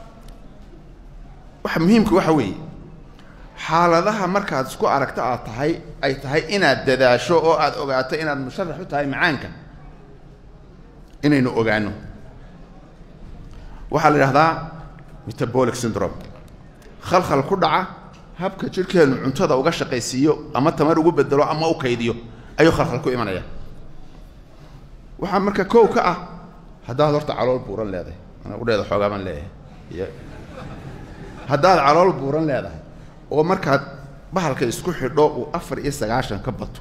waxa muhiimka waxa weeye xaaladaha markaad isku aragto aad tahay ay tahay inaad dadaasho oo aad ogaato inaad musharax u tahay macaanka inaynu ogaano waxaa la idhahdaa metabolic syndrome khalkhal ku dhaca habka jidhkeennu cuntada uga shaqaysiiyo ama tamar ugu bedelo ama u kaydiyo ayuu khalkhal ku imanaya waxaa marka kow ka ah haddaad horta calool buuran leedahay ana udheeda xoogaa baan leeyahay y haddaad calool buuran leedahay oo markaad bahalka isku xidho uu afar iyo sagaashan ka bato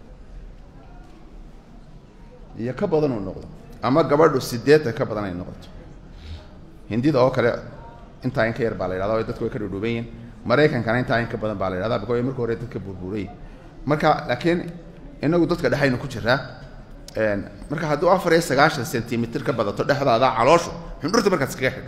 iyo ka badan uu noqdo ama gabadhu sideetan ka badan ay noqoto hindida oo kale intaa in ka yar baa la yidhahda dadku way ka dhudhuuban yihin maraykankana intaa in ka badan baa la yidhahda bako marka hore dadka burburay marka laakiin inagu dadka dhexaynu ku jiraa marka hadduu afar iyo sagaashan centimitr ka badato dhexdaada calooshu xundhurta markaad iskaga xidho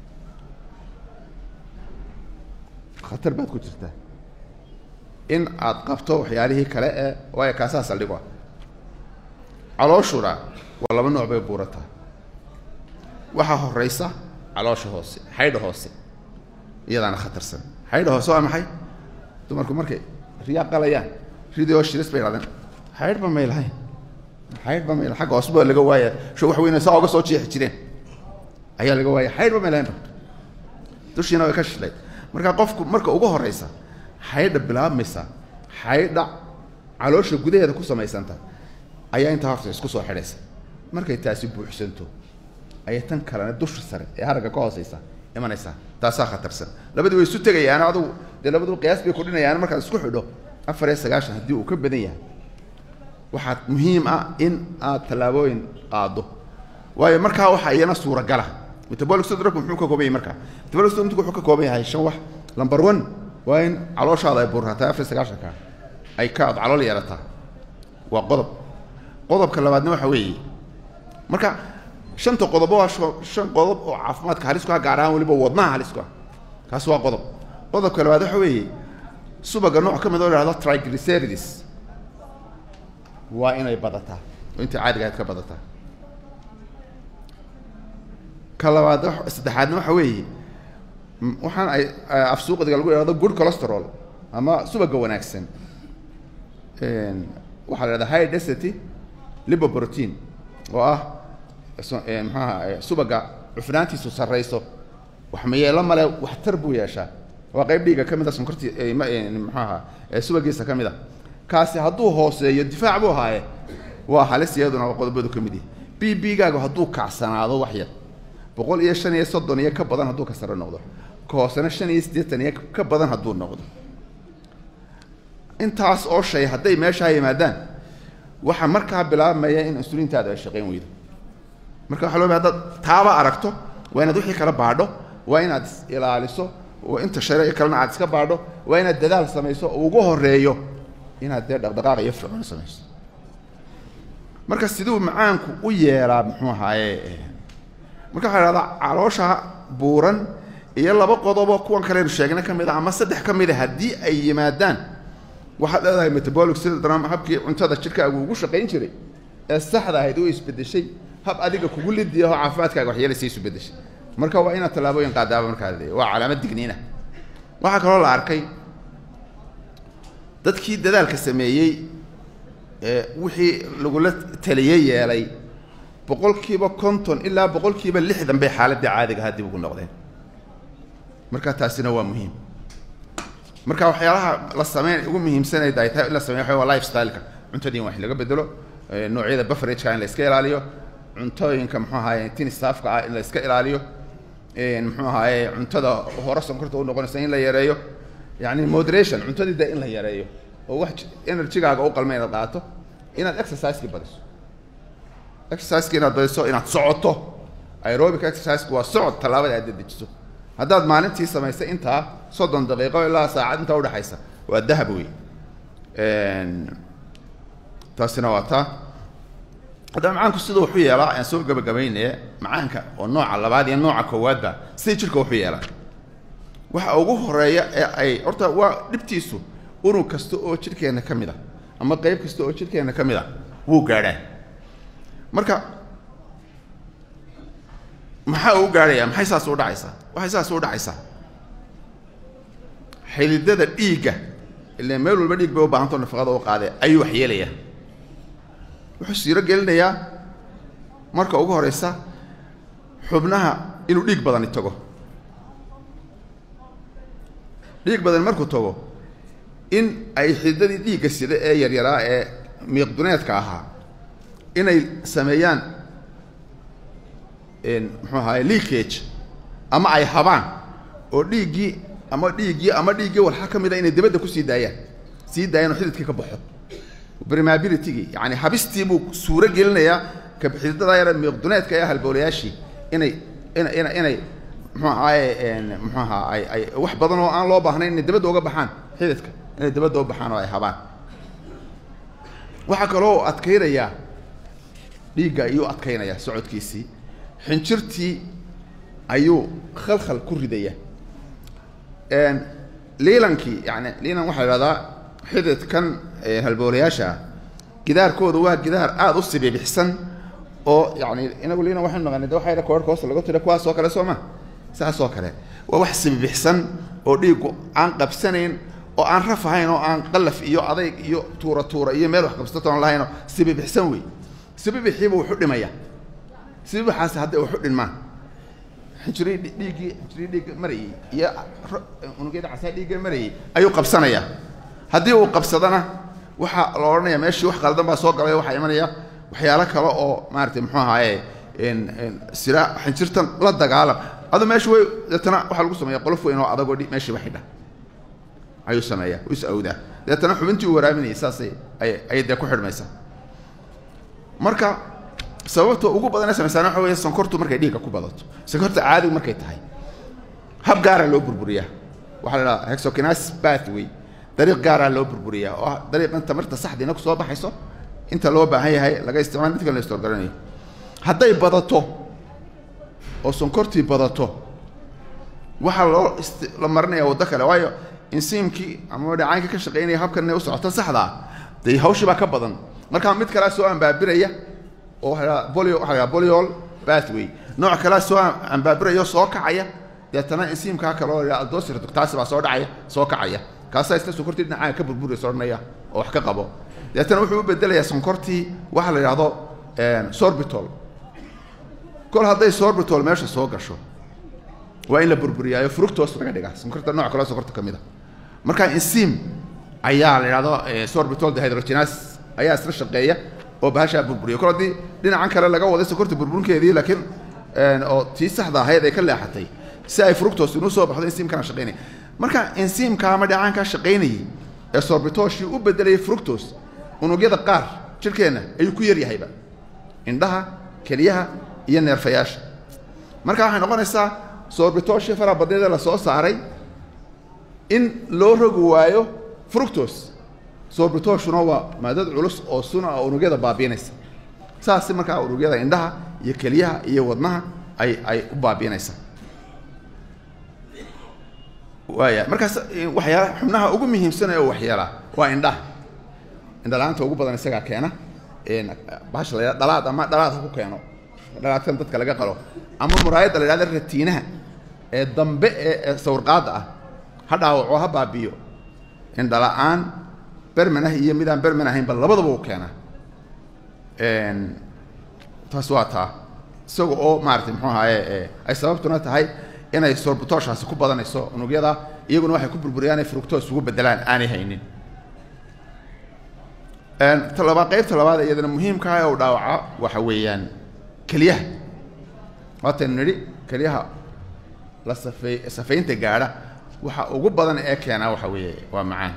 khatar baad ku jirtaa in aad qabto waxyaalihii kale ee waayo kaasaa saldhigo ah calooshuna waa laba nooc bay buurataa waxaa horeysa caloosha hoose xaydha hoose iyadaana khatarsan xaydha hoose waa maxay dumarku markay riyaa qalayaan ridii oo shiris bay dhahdeen xaydhba may lahayn xaydhba may agga hoose ba laga waaya sho wax weyne saa oga soo jeexi jireen ayaa laga waaya xaydhba may lahayn dushiina way ka shilay marka qofku marka ugu horeysa xaydha bilaabmaysa xaydha caloosha gudaheeda ku samaysanta ayaa intaa horta isku soo xidhaysa markay taasi buuxsanto ayay tan kalena dusha sare ee haragga ka hooseysa imanaysaa taasaa khatarsan labadii way isu tegayaan adugu dee labadu qiyaas bay kudhinayaan markaad isku xidho afar iyo sagaashan haddii uu ka badan yahay waxaad muhiim ah in aad tallaabooyin qaado waayo markaa waxaa iyana suuragala metabolic syndrome muxuu ka kooban yahay markaa metabolic syndrome wuxuu ka kooban yahay shan wax number one waa in calooshaada ay buurrataa afar iyo sagaashanka ay ka ad calool yeelataa waa qodob qodobka labaadna waxa weeye marka shanta qodobo waa shan qodob oo caafimaadka halis ku ah gaar ahaan weliba wadnaha halis ku ah kaas waa qodob qodobka labaad waxa weeye subaga nooc ka mid oo lahahdo triglycerides waa inay badataa oo intai caadiga ahayd ka badataa ka labaad saddexaadna waxa weeye waxaan ay afsuuqdiga lagu ihahdo good cholesterol ama subaga wanaagsan waxaa la hahdaa high density lipoprotein oo ah maxaaha subaga cufnaantiisu sarrayso wax mayeelo male waxtar buu yeeshaa waa qayb dhiiga ka mid a sonkortii maxaaha subagiisa ka mid a kaasi hadduu hooseeyo difaac buu ahaaye waa halis iyaduna waa qodobadu ka mid yahi b b gaagu hadduu kacsanaado wax yar boqol iyo shan iyo soddon iyo ka badan hadduu ka sare noqdo ka hoosena shan iyo siddeetan iyo ka badan hadduu noqdo intaas oo shay hadday meeshaa yimaadaan waxaa markaa bilaabmaya in insuliintaada ay shaqayn weydo marka waxa loo ba hadaad taaba aragto waa inaad wixii kala baadho waa inaad is ilaaliso oo inta share kalena aad iska baadho waa inaad dadaal samayso oo ugu horeeyo inaad dee dhaqdhaqaaq iyo fircoon samayso marka siduu macaanku u yeelaa muxuu ahaaye marka waxaa ihahdaa caloosha buuran iyo laba qodobo kuwan kalenu sheegna ka mid a ama saddex ka mid a haddii ay yimaadaan waxaad leedahay metabolic syndrome habkii cuntada jidhkaagu ugu shaqayn jiray ee saxda ahayd u isbedeshay hab adiga kugu lidiya oo caafimaadkaaga waxyeelaysa isu bedeshay marka waa inaad tallaabooyin qaadaaba markaa waa calaamad digniina waxaa kaloo la arkay dadkii dadaalka sameeyey ee wixii lagula taliyey yeelay boqolkiiba konton ilaa boqolkiiba lixdan bay xaaladii caadiga ahaa dib ugu noqdeen marka taasina waa muhiim marka waxyaalaha la sameyn ugu muhiimsanayd ay tahay in la sameyo waxa waa life styleka cuntadii in wax laga bedelo noocyada beverageka in la iska ilaaliyo cuntooyinka muxuu ahaye tin staafka ah in la iska ilaaliyo muxuu ahaye cuntada hore sonkorta u noqonaysa in la yareeyo yani moderation cuntadii de in la yareeyo oo wax energygaaga u qalma inaad qaato inaad exerciseki badiso exerciseki inaad badiso inaad socoto aerobic exerciseki waa socod tallaabada aad dedejiso haddaad maalintii samaysay intaa soddon daqiiqo ilaa saacad intaa udhexaysa waa dahab wey taasina waa taa haddaba macaanku siduu wuxu yeelaa aan soo gabagabaynaya macaanka oo nooca labaad iyo nooca koowaadba siday jirka wuxu yeelaa waxa ugu horeeya ee ay horta waa dhibtiisu unug kasta oo jidhkeenna ka mid a ama qeyb kasta oo jidhkeenna ka mid a wuu gaadhaa marka maxaa uu gaadhaya maxay saas u dhacaysaa waxay saas u dhacaysaa xilidada dhiigga ile meel walba dhiig bay u baahantao nafaqada u qaadee ayuu wax yeelayaa wuxuu siiro gelinayaa marka ugu horeysa xubnaha inuu dhiig badani tago dhiig badan markuu tago in ay xididadii dhiigga sida ee yaryaraa ee miiqduneedka ahaa inay sameeyaan muxuu ahaye leakage ama ay habaan oo dhiiggii ama dhiiggii ama dhiiggii walxa ka mid a inay dibadda kusii daayaan sii daayaan oo xididkii ka baxo brimabilitygii yani habistii buu suuro gelinayaa kabxididada yar miiqduneedka ee halboolayaashii inay ina ina inay muxuu ahaaye muxuu ahaa ay ay wax badan oo aan loo baahnayn inay dibadda uga baxaan xididka inay dibadda u baxaan oo ay habaan waxaa kaloo adkaynayaa dhiigga ayuu adkaynayaa socodkiisii xinjirtii ayuu khalkhal ku ridaya liilankii yani liilan waxaa la ihahdaa xididkan halboolayaasha ah gidaarkooda waa gidaar aada u sibibixsan oo yani inagu liilan waxaynu naqanay de waxayna koorhka hoosta laga tira kuwaas oo kale soo ma saas oo kale waa wax sibibixsan oo dhiiggu aan qabsanayn oo aan raf ahayn oo aan qalaf iyo adayg iyo tuura tuura iyo meel wax qabsatoon lahaynoo sibibixsan wey sibibixiiba wuxu dhimaya sibibixaasi hadday waxu dhinmaan xinjiri dhiiggii xinjiri dhiigga marayey iyo unugyada casaa dhiigga marayey ayuu qabsanayaa haddii uu qabsadana waxaa la odhanaya meeshii wax qaldan baa soo galay waxaa imanaya waxyaalo kale oo maaratay muxuu ahaaye sira xinjirtan la dagaalam adu meesha way deetana waxaa lagu sameeya qolof weyn oo adagoo meeshiiba xidha ayuu sameeyaa is awdaa deetana xubintii uu waraaminayay saasay ay ayay dee ku xidhmaysaa marka sababta ugu badan ee samaysaan waxa weeye sonkortu markay dhiigga ku badato sonkorta caadigu markay tahay hab gaara loo burburiyaa waxaa la idhaha hexokinas pathway dariiq gaaraa loo burburiyaa oo ah dariiqan tamarta saxdiina kusoo baxayso inta loo baahan yahay laga isticmaal mid kale la istorgaranayo hadday badato oo sonkortii badato waxaa loo la marinaya waddo kale waayo insiimkii ama dhacaankii ka shaqaynaya habkan inay u socoto saxda ah dee hawshii baa ka badan markaa mid kalea soo ambaabiraya oo waa bolio waxa la boliol pathway nooc kalea soo ambaabiraya soo kacaya deetana insiimkaa kale oo aldosir taasi baa soo dhacaya soo kacaya kaasaa isla sonkortii dhinacaaga ka burburaysa odhanaya oo wax ka qabo deetana wuxuu u bedelayaa sonkortii waxa la yidhahdo sorbitol kol hadday sorbitol meesha soo gasho waa in la burburiyaayo fructos laga dhigaa sonkorta nooc kaleo sonkorta ka mid a marka insiim ayaa la yidhahdo sorbitol dehydrogenas ayaa isla shaqeeya oo bahashaa burburiya kol haddii dhinacan kale laga waday sonkorta burburinkeedii laakiin oo tii saxda ahayd ay ka leexatay si ay fructos inuu soo baxdo insiimkana shaqaynaya marka insiimka ama dhacaankaa shaqaynayay ee sorbitoshii u bedelayay fructos unugyada qaar jirhkeenna ayuu ku yaryahayba indhaha keliyaha iyo neerfayaasha marka waxay noqonaysaa sorbitoshii faraha badneeda la soo saaray in loo rogi waayo fructos sorbitoshuna waa maadad culus oo suna oo unugyada baabiinaysa saasi markaa unugyada indhaha iyo keliyaha iyo wadnaha ay ay u baabiinaysaa waaya markaas waxyaala xubnaha ugu muhiimsan oo waxyeela waa indhaha indhala-aanta ugu badan isagaa keena bahasha la yidhahda dhalaad ama dhalaad ha ku keeno dhalaadkan dadka laga qalo ama muraayadda la yidhahda ratiinaha ee dambe ee sawirqaadda ah ha dhaawaco ha baabiyo indhala-aan berman ah iyo midaan berman ahaynba labadaba u keenaa taas waa taa isaga oo maaratay muxuu ahaaye ay sababtuna tahay inay sorbitoshaasi ku badanayso unugyada iyaguna waxay ku burburiyaan inay fructos ugu bedelaan aanay haynin talabaad qaybta labaad iyadana muhiimka ah u dhaawaca waxa weeyaan keliyaha waataynu nidhi keliyaha la safey safaynta gaadha waxa ugu badan ee keenaa waxa weeye waa macaan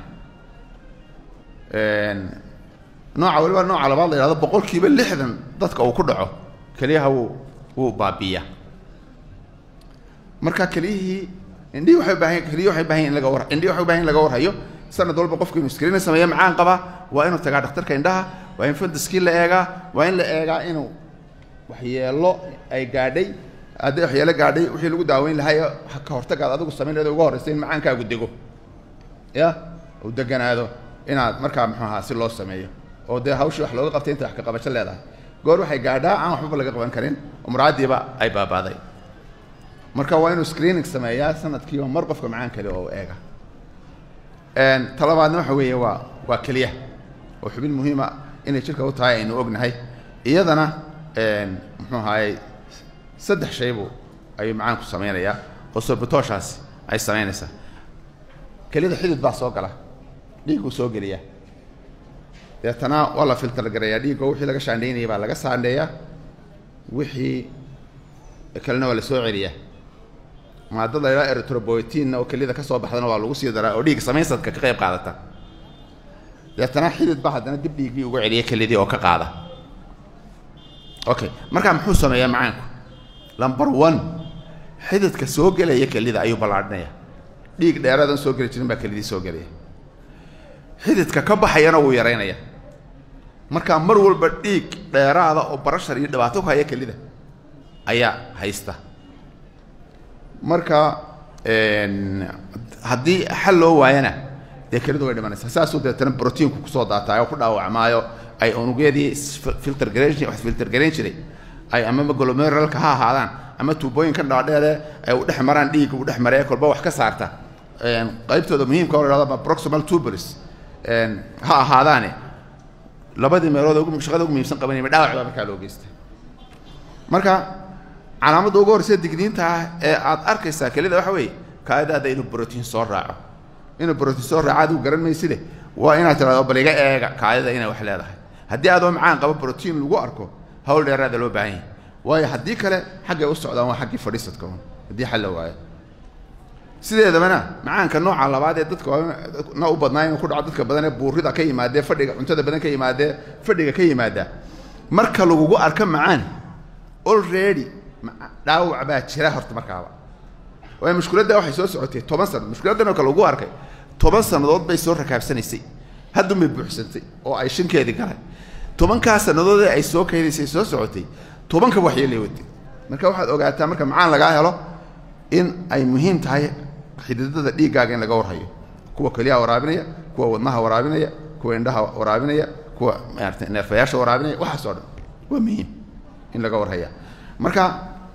nooca waliba nooca labaad la yidhahdo boqol kiiba lixdan dadka uu ku dhaco keliyaha wuu wuu baabiiyaa marka keliyihii indhihii waxay ubaahan keliyihi waxay ubaahan in laga war indhihi waxay ubahan in laga warhayo sanad walba qofku inuu screen sameeyo macaan qaba waa inuu tagaa dhakhtarka indhaha waa in fantaskii la eegaa waa in la eegaa inuu waxyeelo ay gaadhay hadday waxyeelo gaadhay wixii lagu daaweyn lahaa ka hortagaad adigu samayn leeda uga horraysa in macaankaagu dego ya uu deganaado inaad markaa muxuu ahaa si loo sameeyo oo dee hawshii wax looga qabtay inta wax ka qabasho leedahay goor waxay gaadhaa aan waxbaba laga qaban karin oo muraadiiba ay baabaaday marka waa inuu screening sameeyaa sanadkiiba mar qofka macaan kale oo eega talabaadna waxa weeye waa waa keliya oo xubin muhiima inay jirka u tahay aynu ognahay iyadana muxuu ahaayey saddex shaybu ayuu macaanku samaynayaa oo sorbitooshaasi ay samaynaysaa keliyada xidid baa soo gala dhiigguu soo geliyaa deetana waa la filtar gareeyaa dhiiggo wixii laga shaandhaynayay baa laga saandheeyaa wixii kalena waa la soo celiyaa maadada la yidhaha eritroboytinna oo keliyada ka soo baxdana waa lagu sii daraa oo dhiig samaysadka ka qayb qaadata deetana xidid ba haddana dib dhiiggii uga celiya kelidii oo ka qaada okay markaa muxuu sameeyaa macaanku number one xididka soo gelaya kelida ayuu ballaadhinaya dhiig dheeradan soo geli jirin baa kelidii soo gelaya xididka ka baxayana wuu yaraynaya markaa mar walba dhiig dheeraada oo barashar iyo dhibaato ku haya kelida ayaa haysta marka haddii xal loo waayana dee kelidu way dhimanaysaa saasuu deetana brotiinku kusoo daataayo ku dhaawacmaayo ay unugyadii filter garayn wax filter garayn jiray ay ama glomeralka ha ahaadaan ama tuubooyinkan dhaadheere ay u dhex maraan dhiigga u dhex maree kolba wax ka saarta qaybtooda muhiimka oo la hahdo proximal tuberis ha ahaadaane labadii meelood ugu shaqada ugu muhiimsan qabanayma dhaawac baa markaa loo geysta marka calaamadda ugu horreysa digniinta ah ee aad arkaysaa kelida waxa weeye kaadaada inuu brotiin soo raaco inuu brotiin soo raaco adigu garan mayside waa inaad tirahdo bal iga eega kaadida inay wax leedahay haddii adoo macaan qabo brotiin lagu arko hawl dheeraada loo baahan yahay waayo haddii kale xaggay u socdaan waa xaggii fadhiisadka un haddii xal la waayo sideedabana macaanka nooca labaad ee dadka na u badnaa inuu ku dhaco dadka badan ee buurida ka yimaadee fadhiga cuntada badan ka yimaadee fadhiga ka yimaada marka lagugu arko macaan already dhaawac baa jira horta markaaba waayo mushkiladda waxay soo socotay toban sano mushkiladdan oo kale lagu arkay toban sannadood bay soo rakaabsanaysay haddun bay buuxsantay oo ay shinkeedii galay tobankaa sannadood ee ay soo kaydaysay soo socotay tobanka waxyeelay waday marka waxaad ogaataa marka macaan lagaa helo in ay muhiim tahay xididada dhiiggaaga in laga warhayo kuwa keliyaha waraabinaya kuwa wadnaha waraabinaya kuwa indhaha waraabinaya kuwa maarata neerfayaasha waraabinaya waxaas oo dhan waa muhiim in laga warhaya marka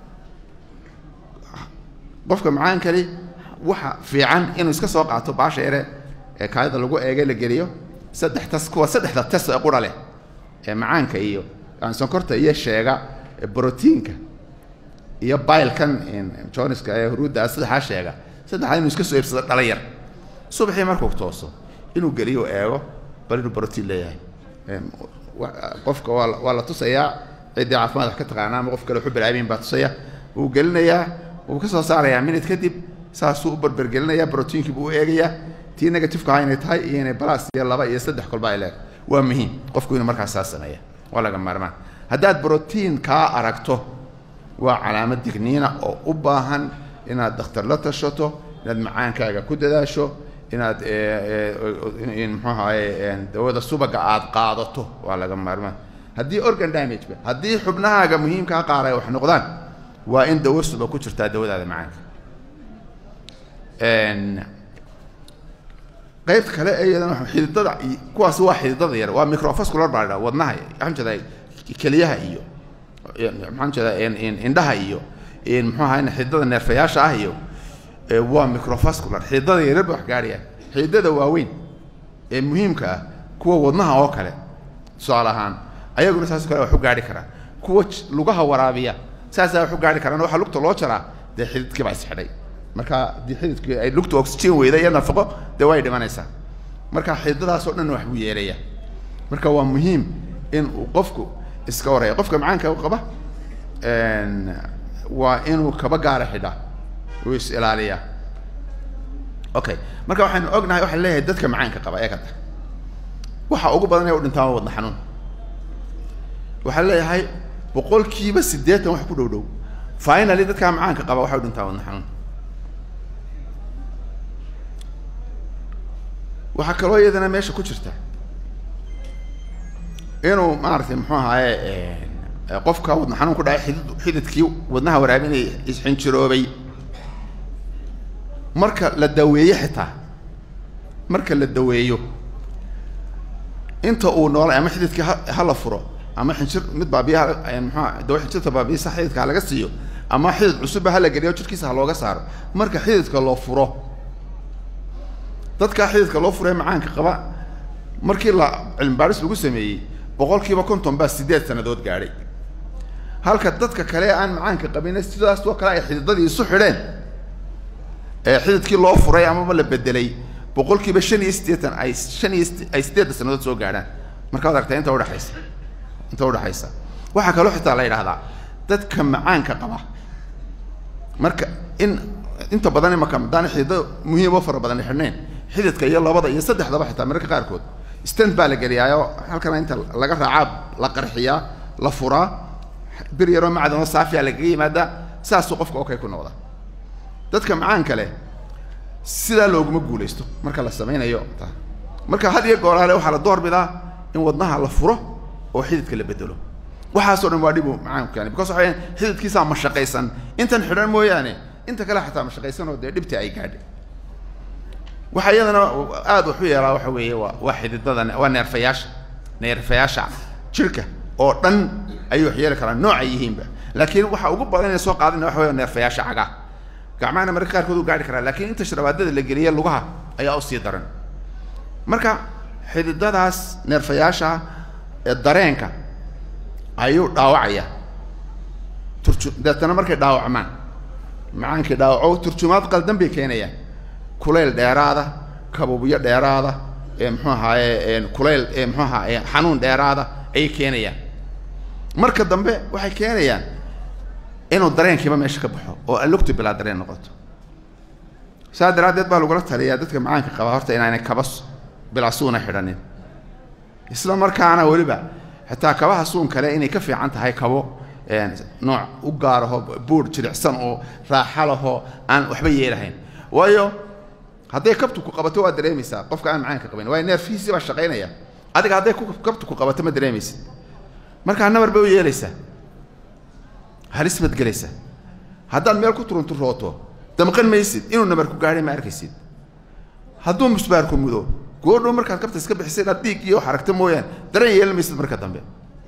qofka macaan kali waxa fiican inuu iska soo qaato baasha yare ee kaadida lagu eegay la geliyo saddex tas kuwa saddexda tas ee qura leh ee macaanka iyo sonkorta iyo sheega brotiinka iyo bailkan joniska ee huruudda saddexaa sheega saddexdaa inuu iska soo iibsado dhala yar subaxii markuu tooso inuu geliyo eego bal inuu brotiin leeyahay qofka waa waa la tusayaa ciddii caafimaad wax ka taqaana ama qof kale waxu bilaabiin baa tusaya wuu gelinayaa wuu ka soo saarayaa minute kadib saasuu u barbergelinayaa brotiinkii buu u eegayaa tii negativeka aha inay tahay iyo inay balas iyo laba iyo saddex kolba ay leeg waa muhiim qofku inuu markaas saas sameeya waa laga maarmaan haddaad brotiin kaa aragto waa calaamad digniina oo u baahan inaad dakhtar la tashato inaad macaankaaga ku dadaasho inaad muxuu ahaye dawada subaga aad qaadato waa laga maarmaan haddii organ damageba haddii xubnahaaga muhiimkaa qaar ay wax noqdaan waa in dawo suba ku jirtaa dawadaada macaanka qaybta kale ee iyadana xididada kuwaas waa xididada yar waa microvascular baa la dhaha wadnaha waxaan jeedaa keliyaha iyo maxaan jeedaa indhaha iyo muxuu ahaye xididada neerfayaasha ah iyo waa microvascular xididada yaryar ba wax gaadhayaan xididada waaweyn ee muhiimka ah kuwa wadnaha oo kale tusaale ahaan ayaguna saas kale wax u gaadhi karaa kuwa lugaha waraabiya saasaa wax u gaadhi karaan waxaa lugta loo jaraa dee xididkii baa isxidhay marka haddii xididkii ay lugta oxygen weyda iyo nafaqo dee way dhimanaysaa marka xididadaasoo dhan wax buu yeelaya marka waa muhiim in uu qofku iska waraya qofka macaanka qaba waa inuu kaba gaara xidha uu is ilaaliyaa okay marka waxaynu ognahay waxaan leeyahay dadka macaanka qaba ee kada waxa ugu badan ee u dhintaa wadna xanuun waxaan leeyahay boqolkiiba siddeetan wax ku dhow dhow finally dadkaa macaanka qaba waxay u dhintaa wadna xanuun waxaa kaloo iyadana meesha ku jirta inuu maaragtay muxuu ahaaye qofka wadna xanuun ku dhacay xidid xididkii wadnaha waraabinaya isxinjiroobay marka la daweeyo xitaa marka la daweeyo inta uu noolay ama xididkii ha hala furo ama xinjir mid baabiya mxua dawa xinjirta baabiyasa xididka ha laga siiyo ama xidid cusubba hala geliyo jirkiisa ha looga saaro marka xididka loo furo dadkaa xididka loo furee macaanka qaba markii la cilmibaaris lagu sameeyey boqol kiiba konton baa siddeed sannadood gaadhay halka dadka kale aan macaanka qabin sidaas oo kale ay xididadii isu xidheen ee xididkii loo furay amaba la bedelay boqol kiiba shan iyo siddeetan ay shan iyo ay siddeedda sannadood soo gaadhaan marka waad aragtaa inta udhexaysa inta udhexaysa waxaa kaloo xitaa la yidhahdaa dadka macaanka qaba marka in inta badan imaka haddaan xididada muhiim oo fara badan xidhnayn xididka iyo labada iyo saddexdaba xitaa mararka qaarkood stand baa la geliyaayo halkana inta laga raacaa la qarxiyaa la furaa bir yaroo macdanoo saafiya lagaga yimaadaa saasuu qofka okay ku noqda dadka macaanka leh sidaa looguma guulaysto marka la samaynayo marka had iyo goolaale waxaa la doorbidaa in wadnaha la furo oo xididka la bedelo waxaasoo dhan waa dhibu macaanku keeni because waxay xididkiisaa mashaqaysan intan xidhan mooyaane inta kale xataa mashaqaysan oo dee dhibtii ay gaadhay waxaa iyadana aada wax u yeelaa waxa weeye waa waa xididada waa neerfayaasha neerfayaasha jirka oo dhan ayay wax yeeli karaan nooc ay yihiinba laakiin waxa ugu badan ee soo qaadana waxa weya neerfayaasha cagaa gacmahana mararka qaarkood u gaari karaa laakiin inta sharabaadada la geliye lugaha ayaa usii daran marka xididadaas neerfayaasha ee dareenka ayuu dhaawacaya turju deetana markay dhaawacmaan macaankii dhaawaco turjumaad qaldan bay keenayaan kulayl dheeraada kabubyo dheeraada ee muxuu ahaaye kulayl ee muxuu ahaa xanuun dheeraada ayay keenayaan marka dambe waxay keenayaan inuu dareenkiiba meesha ka baxo oo alugtu bilaa dareen noqoto saa daraaddeed baa lagula taliyaa dadka macaanka qaba horta inaanay kaba bilaa suuna xidhanin isla markaana weliba xitaa kabaha suun kale inay ka fiican tahay kabo nooc u gaaraho buur jilicsan oo raaxa laho aan waxba yeelahayn waayo hadday kabtu ku qabato waa dareemaysaa qofka aan macaanka qabayn waayo neerfihiisii baa shaqaynaya adiga hadday kabtu ku qabato ma dareemaysid markaa nabar bay u yeelaysaa halis baad gelaysaa haddaad meel ku turunturooto damqan maysid inuu nabar ku gaadhay ma arkaysid hadduu musbaarku mudo goodhow markaad kabta iska bixisa inaad dhiig iyo xaragto mooyaan dareen yeelan maysid marka dambe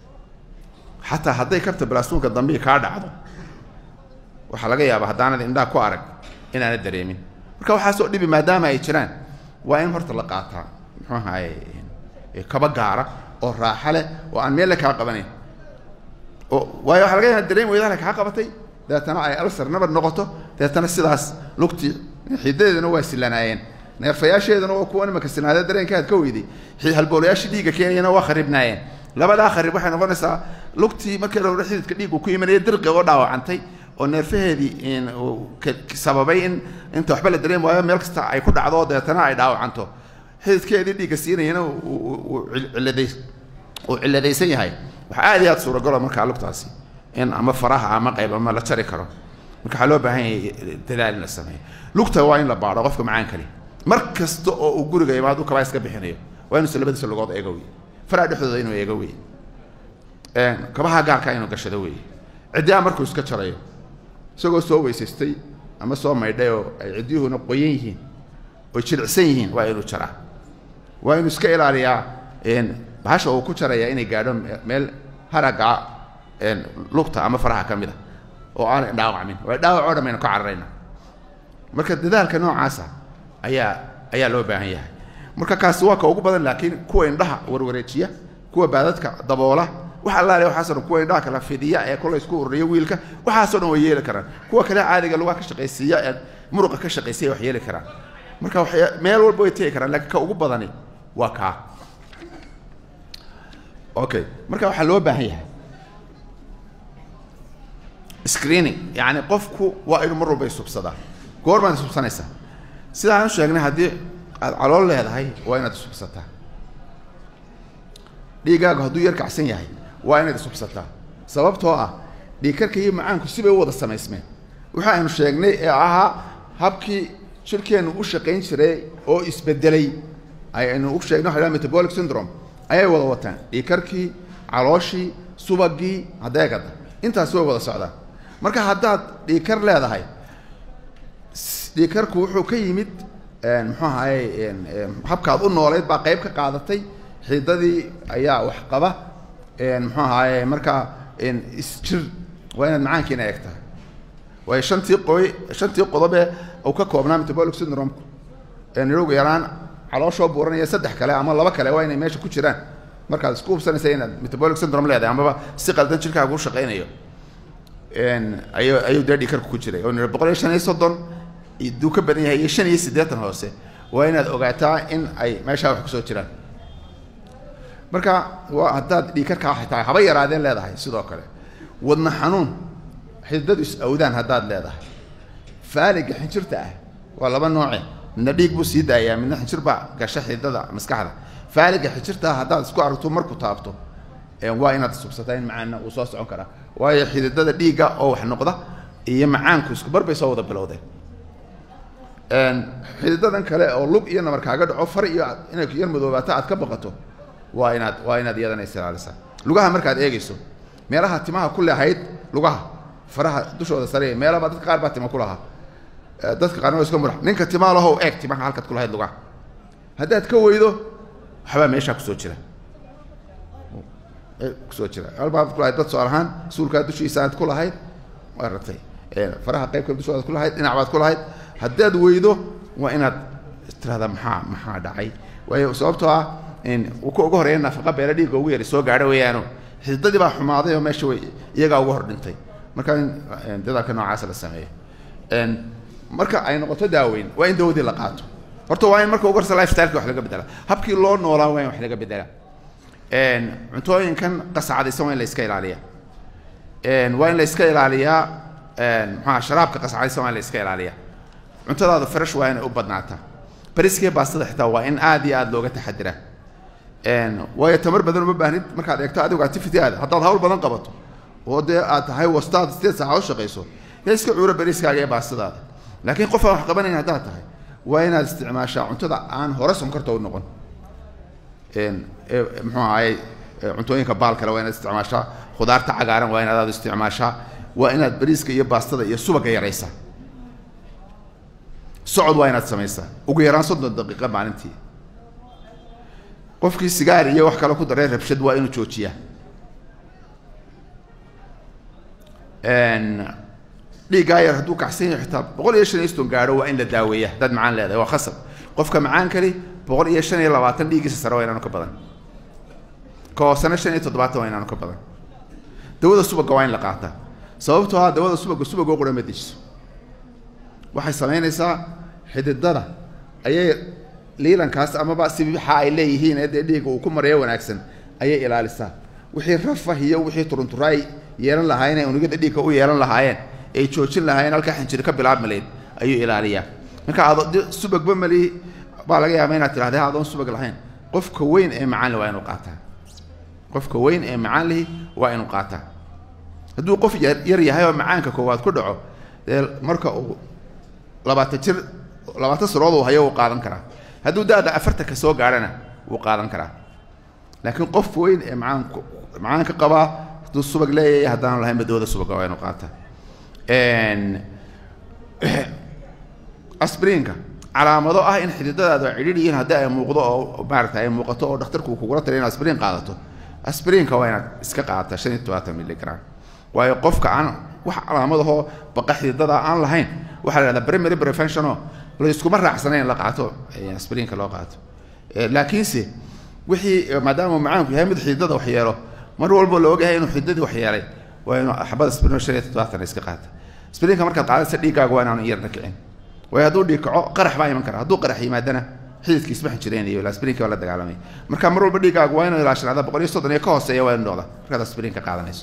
xataa hadday kabta balaasuunka dambe kaa dhacdo waxaa laga yaabaa haddaanad indhaa ku arag inaanad dareemin marka waxaasoo dhibi maadaama ay jiraan waa in horta la qaataa muxuu ahaye kaba gaara oo raaxa leh oo aan meelle kaa qabanayn oo waayo waxa laga yaaba dareem weydaha kaa qabatay dabeetana ay alsar nabar noqoto dabeetana sidaas lugtii xidadeedana waa silanaayeen neerfayaasheeduna waa kuwa imaka sinaadee dareenkaad ka weyday halboolayaashii dhiigga keenayana waa kharibnaayeen labadaa kharib waxay noqonaysaa lugtii markii hore xididka dhiiggu ku imanaya dirqi oo dhaawacantay oo neerfaheedii sababay in inta waxba la dareemi waayo meel kasta ay ku dhacdo dabeetana ay dhaawacanto xididkeedii dhiigga siinayana cilada uu ciladaysan yahay waxaa aad iyo aad suuragalo markaa lugtaasi in ama faraha ama qayb ama la jari karo marka waxaa loo baahan yahay dadaal in la sameeyo lugta waa in la baadho qofka macaan kali mar kasta oo uu guriga imaado kabaa iska bixinayo waa inuusa labadiisa lugood eego wey faraha dhexdooda inuu eego wey kabaha gaarka inuu gashado wey ciddiyaha markuu iska jarayo isagoo soo weysaystay ama soo maydhay oo ay ciddiyuhuna qoyan yihiin oy jilicsan yihiin waa inuu jaraa waa inuu iska ilaaliyaa bahasha uu ku jaraya inay gaadho meel haraga lugta ama faraha ka mid a oo aanay dhaawacmin waa dhaawac oo dhan baynu ka cararayna marka dadaalka noocaasa ayaa ayaa loo baahan yahay marka kaasi waa ka ugu badan laakiin kuwa indhaha warwareejiya kuwa baadadka daboola wax allaale waxaasoo dhan kuwa indhaha kala fidiya ee kola isku ururiya wiilka waxaasoo dhan way yeeli karaan kuwa kale caadiga lugaha ka shaqaysiiya ee muruqa ka shaqaysiya wax yeeli karaan marka waxay meel walba way tegi karaan laakiin ka ugu badani waa kaa okay marka waxaa loo baahan yahay screening yani qofku waa inuu mar walba isubsadaa goor baad isubsanaysaa sidaan u sheegnay haddii aad calool leedahay waa inaad isubsataa dhiiggaagu hadduu yar kacsan yahay waa inaad isubsataa sababtoo ah dhiigkarka iyo macaanku sibay u wada samaysmeen waxa aynu sheegnay ee ahaa habkii jirkeennu u shaqayn jiray oo isbedelay aynu u sheegnay waxa metabolic syndrome ayay wada wataan dhiigkarkii calooshii subagii hadeegada intaasi way wada socdaan marka haddaad dhiigkar leedahay dhiigkarku wuxuu ka yimid muxuu ahaye habkaad u noolayd baa qayb ka qaadatay xidadii ayaa wax qaba muxuu ahaaye markaa isjir waa inaad macaankiina eegtaa waayo shantii qoy shantii qodobe uu ka koobnaa metabolic syndrome-ku nidhogu yaraan calooshoo buuranaya saddex kale ama laba kale waa inay meesha ku jiraan markaad isku hubsanaysa inaad metabolic syndrome leedahay amaba si qaldan jirkaaga u shaqaynayo ayu ayuu dee dhiikarku ku jiray oo nidhi boqol iyo shan iyo soddon duu ka badan yahay iyo shan iyo siddeetan hoose waa inaad ogaataa in ay meeshaa wax kusoo jiraan marka waa haddaad dhiikarkaa xitaa haba yaraadeen leedahay sidoo kale wadna xanuun xididadu is awdaan haddaad leedahay faaliga xinjirta ah waa laba nooce midna dhiig buu sii daayaa midna xinjir baa gasha xididada maskaxda faaliga xinjirta ah haddaad isku aragto marku taabto waa inaad subsataa in macaanna uu soo socon karaa waayo xididada dhiigga oo wax noqda iyo macaanku isku bar bay soo wada bilowdeen xididadan kale oo lug iyo nabar kaaga dhaco far iyo inay yar madoobaato aad ka baqato waa inaad waa inaad iyadana isilaalisaa lugaha markaad eegeyso meelaha timaha ku lehayd lugaha faraha dushooda sare meelaba dadka qaar baa tima ku lahaa dadka qaarna waa iska murax ninka timaa lahow eeg timaha halkaad ku lahayd lugaha haddaad ka weydo waxbaa meeshaa kusoo jira kusoo jira albaad ku lahayd dad soal ahaan suulkaa dushiisa aad ku lahayd waa ratay faraha qaybka dushoodaad ku lahayd dhinac baad ku lahayd haddaad weydo waa inaad tirahdaa maxaa maxaa dhacay waayo sababtoo ah ka uga horeeya nafaqa beela dhiigga ugu yari soo gaadho weeyaano xididadii baa xumaaday oo meesha way iyagaa uga hor dhintay marka in dadaalka noocaas la sameeyo marka ay noqoto daaweyn waa in dawadii la qaato horta waa in marka ugu horta lifestyleka wax laga bedela habkii loo noolaa waa in wax laga bedela cuntooyinkan qasacadaysan waa in la iska ilaaliya waa in la iska ilaaliyaa maxaa sharaabka qasacadaysan waa in la iska ilaaliya cuntadaada fresh waa inay u badnaataa bariskee baastada xitaa waa in aad iyo aad looga taxadiraa waayo tamar badan uma baahnid markaad eegto adigu activity aada haddaad hawl badan qabato oo dee aad tahay wastaad sideed saaca u shaqayso dee iska cuuro bariiskaaga iyo baastadaada laakiin qof aan wax qabanayn haddaad tahay waa inaad isticmaashaa cuntada aan hore sonkorta u noqon muxuu ahaye cuntooyinka baal kale waa inaad isticmaashaa khudaarta cagaaran waa inaad aad isticmaashaa waa inaad bariiska iyo baastada iyo subaga yaraysaa socod waa inaad samaysaa ugu yaraan soddon daqiiqa maalintii qofkii sigaar iyo wax kale ku daree rabshad waa inuu joojiyaa dhiiggaa yar hadduu kacsan yahay xitaa boqol iyo shan iyo ston gaadho waa in la daaweeya haddaad macaan leedahay waa khasab qofka macaan kali boqol iyo shan iyo labaatan dhiiggiisa sare waa inaanu ka badan ka hoosena shan iyo toddobaatan waa inaanu ka badan dawada subagga waa in la qaataa sababtoo ah dawada subagga subagoo qura ma dejiso waxay samaynaysaa xididada ayay liilankaas amaba sibixa ay leeyihiin ee dee dhiigga uu ku marayo wanaagsan ayay ilaalisaa wixii rafah iyo wixii turuntura ay yeelan lahaayeen ee unugyada dhiigga u yeelan lahaayeen ay joojin lahaayeen halkaa xinjiri ka bilaabmaleyd ayuu ilaaliyaa marka ado subagba mali baa laga yaaba inaad tidhahda adoon subag lahayn qofka weyn ee macaan lihi waa inuu qaataa qofka weyn ee macaan lihi waa inuu qaataa hadduu qof yar yar yahay oo macaanka koowaad ku dhaco dee marka uu labaatan jir labaatan sanood uu hayo wuu qaadan karaa hadduu da-da afartanka soo gaadhana wuu qaadan karaa laakiin qof weyn ee macaan macaanka qabaa hadduu subag leeyahay haddaan lahayn badawada subaga waa inuu qaataa asbriinka calaamado ah in xididadaadu ay cidhiidh yihiin haddii ay muuqdo oo maarata ay muuqato oo dhakhtarku kugula taliya in asbriin qaadato asbriinka waa inaad iska qaadataa shan iyo todobaatan milligram waayo qofka aan wax calaamadahoo baqa xididada aan lahayn waxaa la yhahdaa primary preventiono layskuma raacsanayn in la qaato asbriinka loo qaato laakiinse wixii maadaama macaanku yahay mid xididada wax yeelo mar walba la ogyahay inuu xididadii wax yeelay waa inuu xabada asbriino shan iyo toddobaatan iska qaata asbriinka markaad qaadaysa dhiiggaaga waa inaanu yarna kicin waayo hadduu dhiig kaco qarax baa iman kara hadduu qarax yimaadana xididkii isma xinjireynayo asbriinka waa la dagaalamay marka mar walba dhiiggaagu waa inuu ilaashanaada boqol iyo soddon iyo ka hooseeya waa inu noqda markaad asbriinka qaadanayso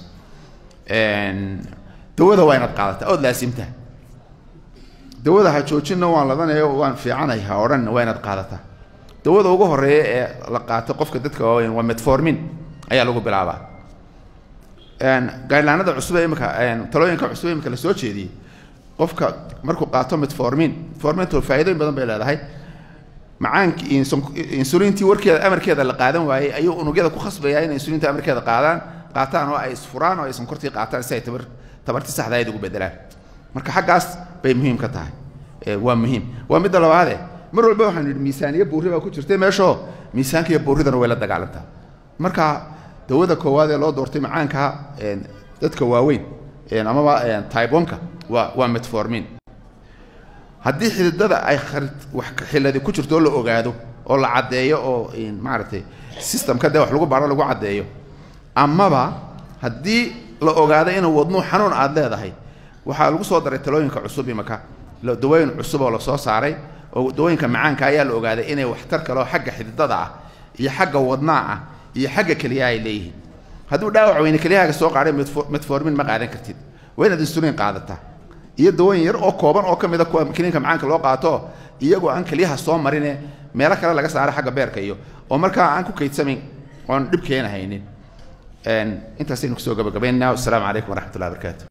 dawada waa inaad qaadataa ood laasimtaa dawada ha joojinna waan ladanayo waan fiicanay ha odhanna waa inaad qaadataa dawada ugu horeeya ee la qaato qofka dadka waaweyn waa metformin ayaa lagu bilaabaa gaadhlaanada cusub ee imika talooyinka cusub ee imika la soo jeediyey qofka markuu qaato metformin metformintu faa'iidooyin badan bay leedahay macaankii insulintii warkeeda amarkeeda la qaadan waayey ayuu unugyada ku khasbayaa inay insulinta amarkeeda qaadaan qaataan oo ay isfuraan oo ay sonkortii qaataan si ay tabar tabartii saxda ayd ugu bedelaan marka xaggaas bay muhiim ka tahay waa muhiim waa midda labaade mar walba waxaanu yidhi miisaaniyo buurri baa ku jirtay meeshoo miisaanka iyo buurridana way la dagaalantaa marka dawada koowaad ee loo doortay macaanka dadka waaweyn amaba taibonka waa waa metformin haddii xididada ay kharid wax xiladi ku jirto oo la ogaado oo la caddeeyo oo maaragtay systemka dee wax lagu baaro lagu caddeeyo amaba haddii la ogaado inuu wadnuu xanuun aada leedahay waxaa lagu soo daray talooyinka cusub imaka dawooyin cusub oo lasoo saaray oo dawooyinka macaanka ayaa la ogaaday inay waxtar kaleo xagga xididada ah iyo xagga wadnaa ah iyo xagga keliyaha ay leeyihiin hadduu dhaawac weyne kelyahaaga soo qaadhay metformin ma qaadan kartid waa inaad insulin qaadataa iyo dawooyin yar oo kooban oo ka mid a kuwa kiniinka macaanka loo qaato iyagoo aan keliyaha soo marine meelo kale laga saaro xagga beerka iyo oo markaa aan ku kaydsamayn oon dhib keenahaynin intaasaynu kusoo gabagabaynaa wasalaamu calaykum waraxmat ullahi barakaatu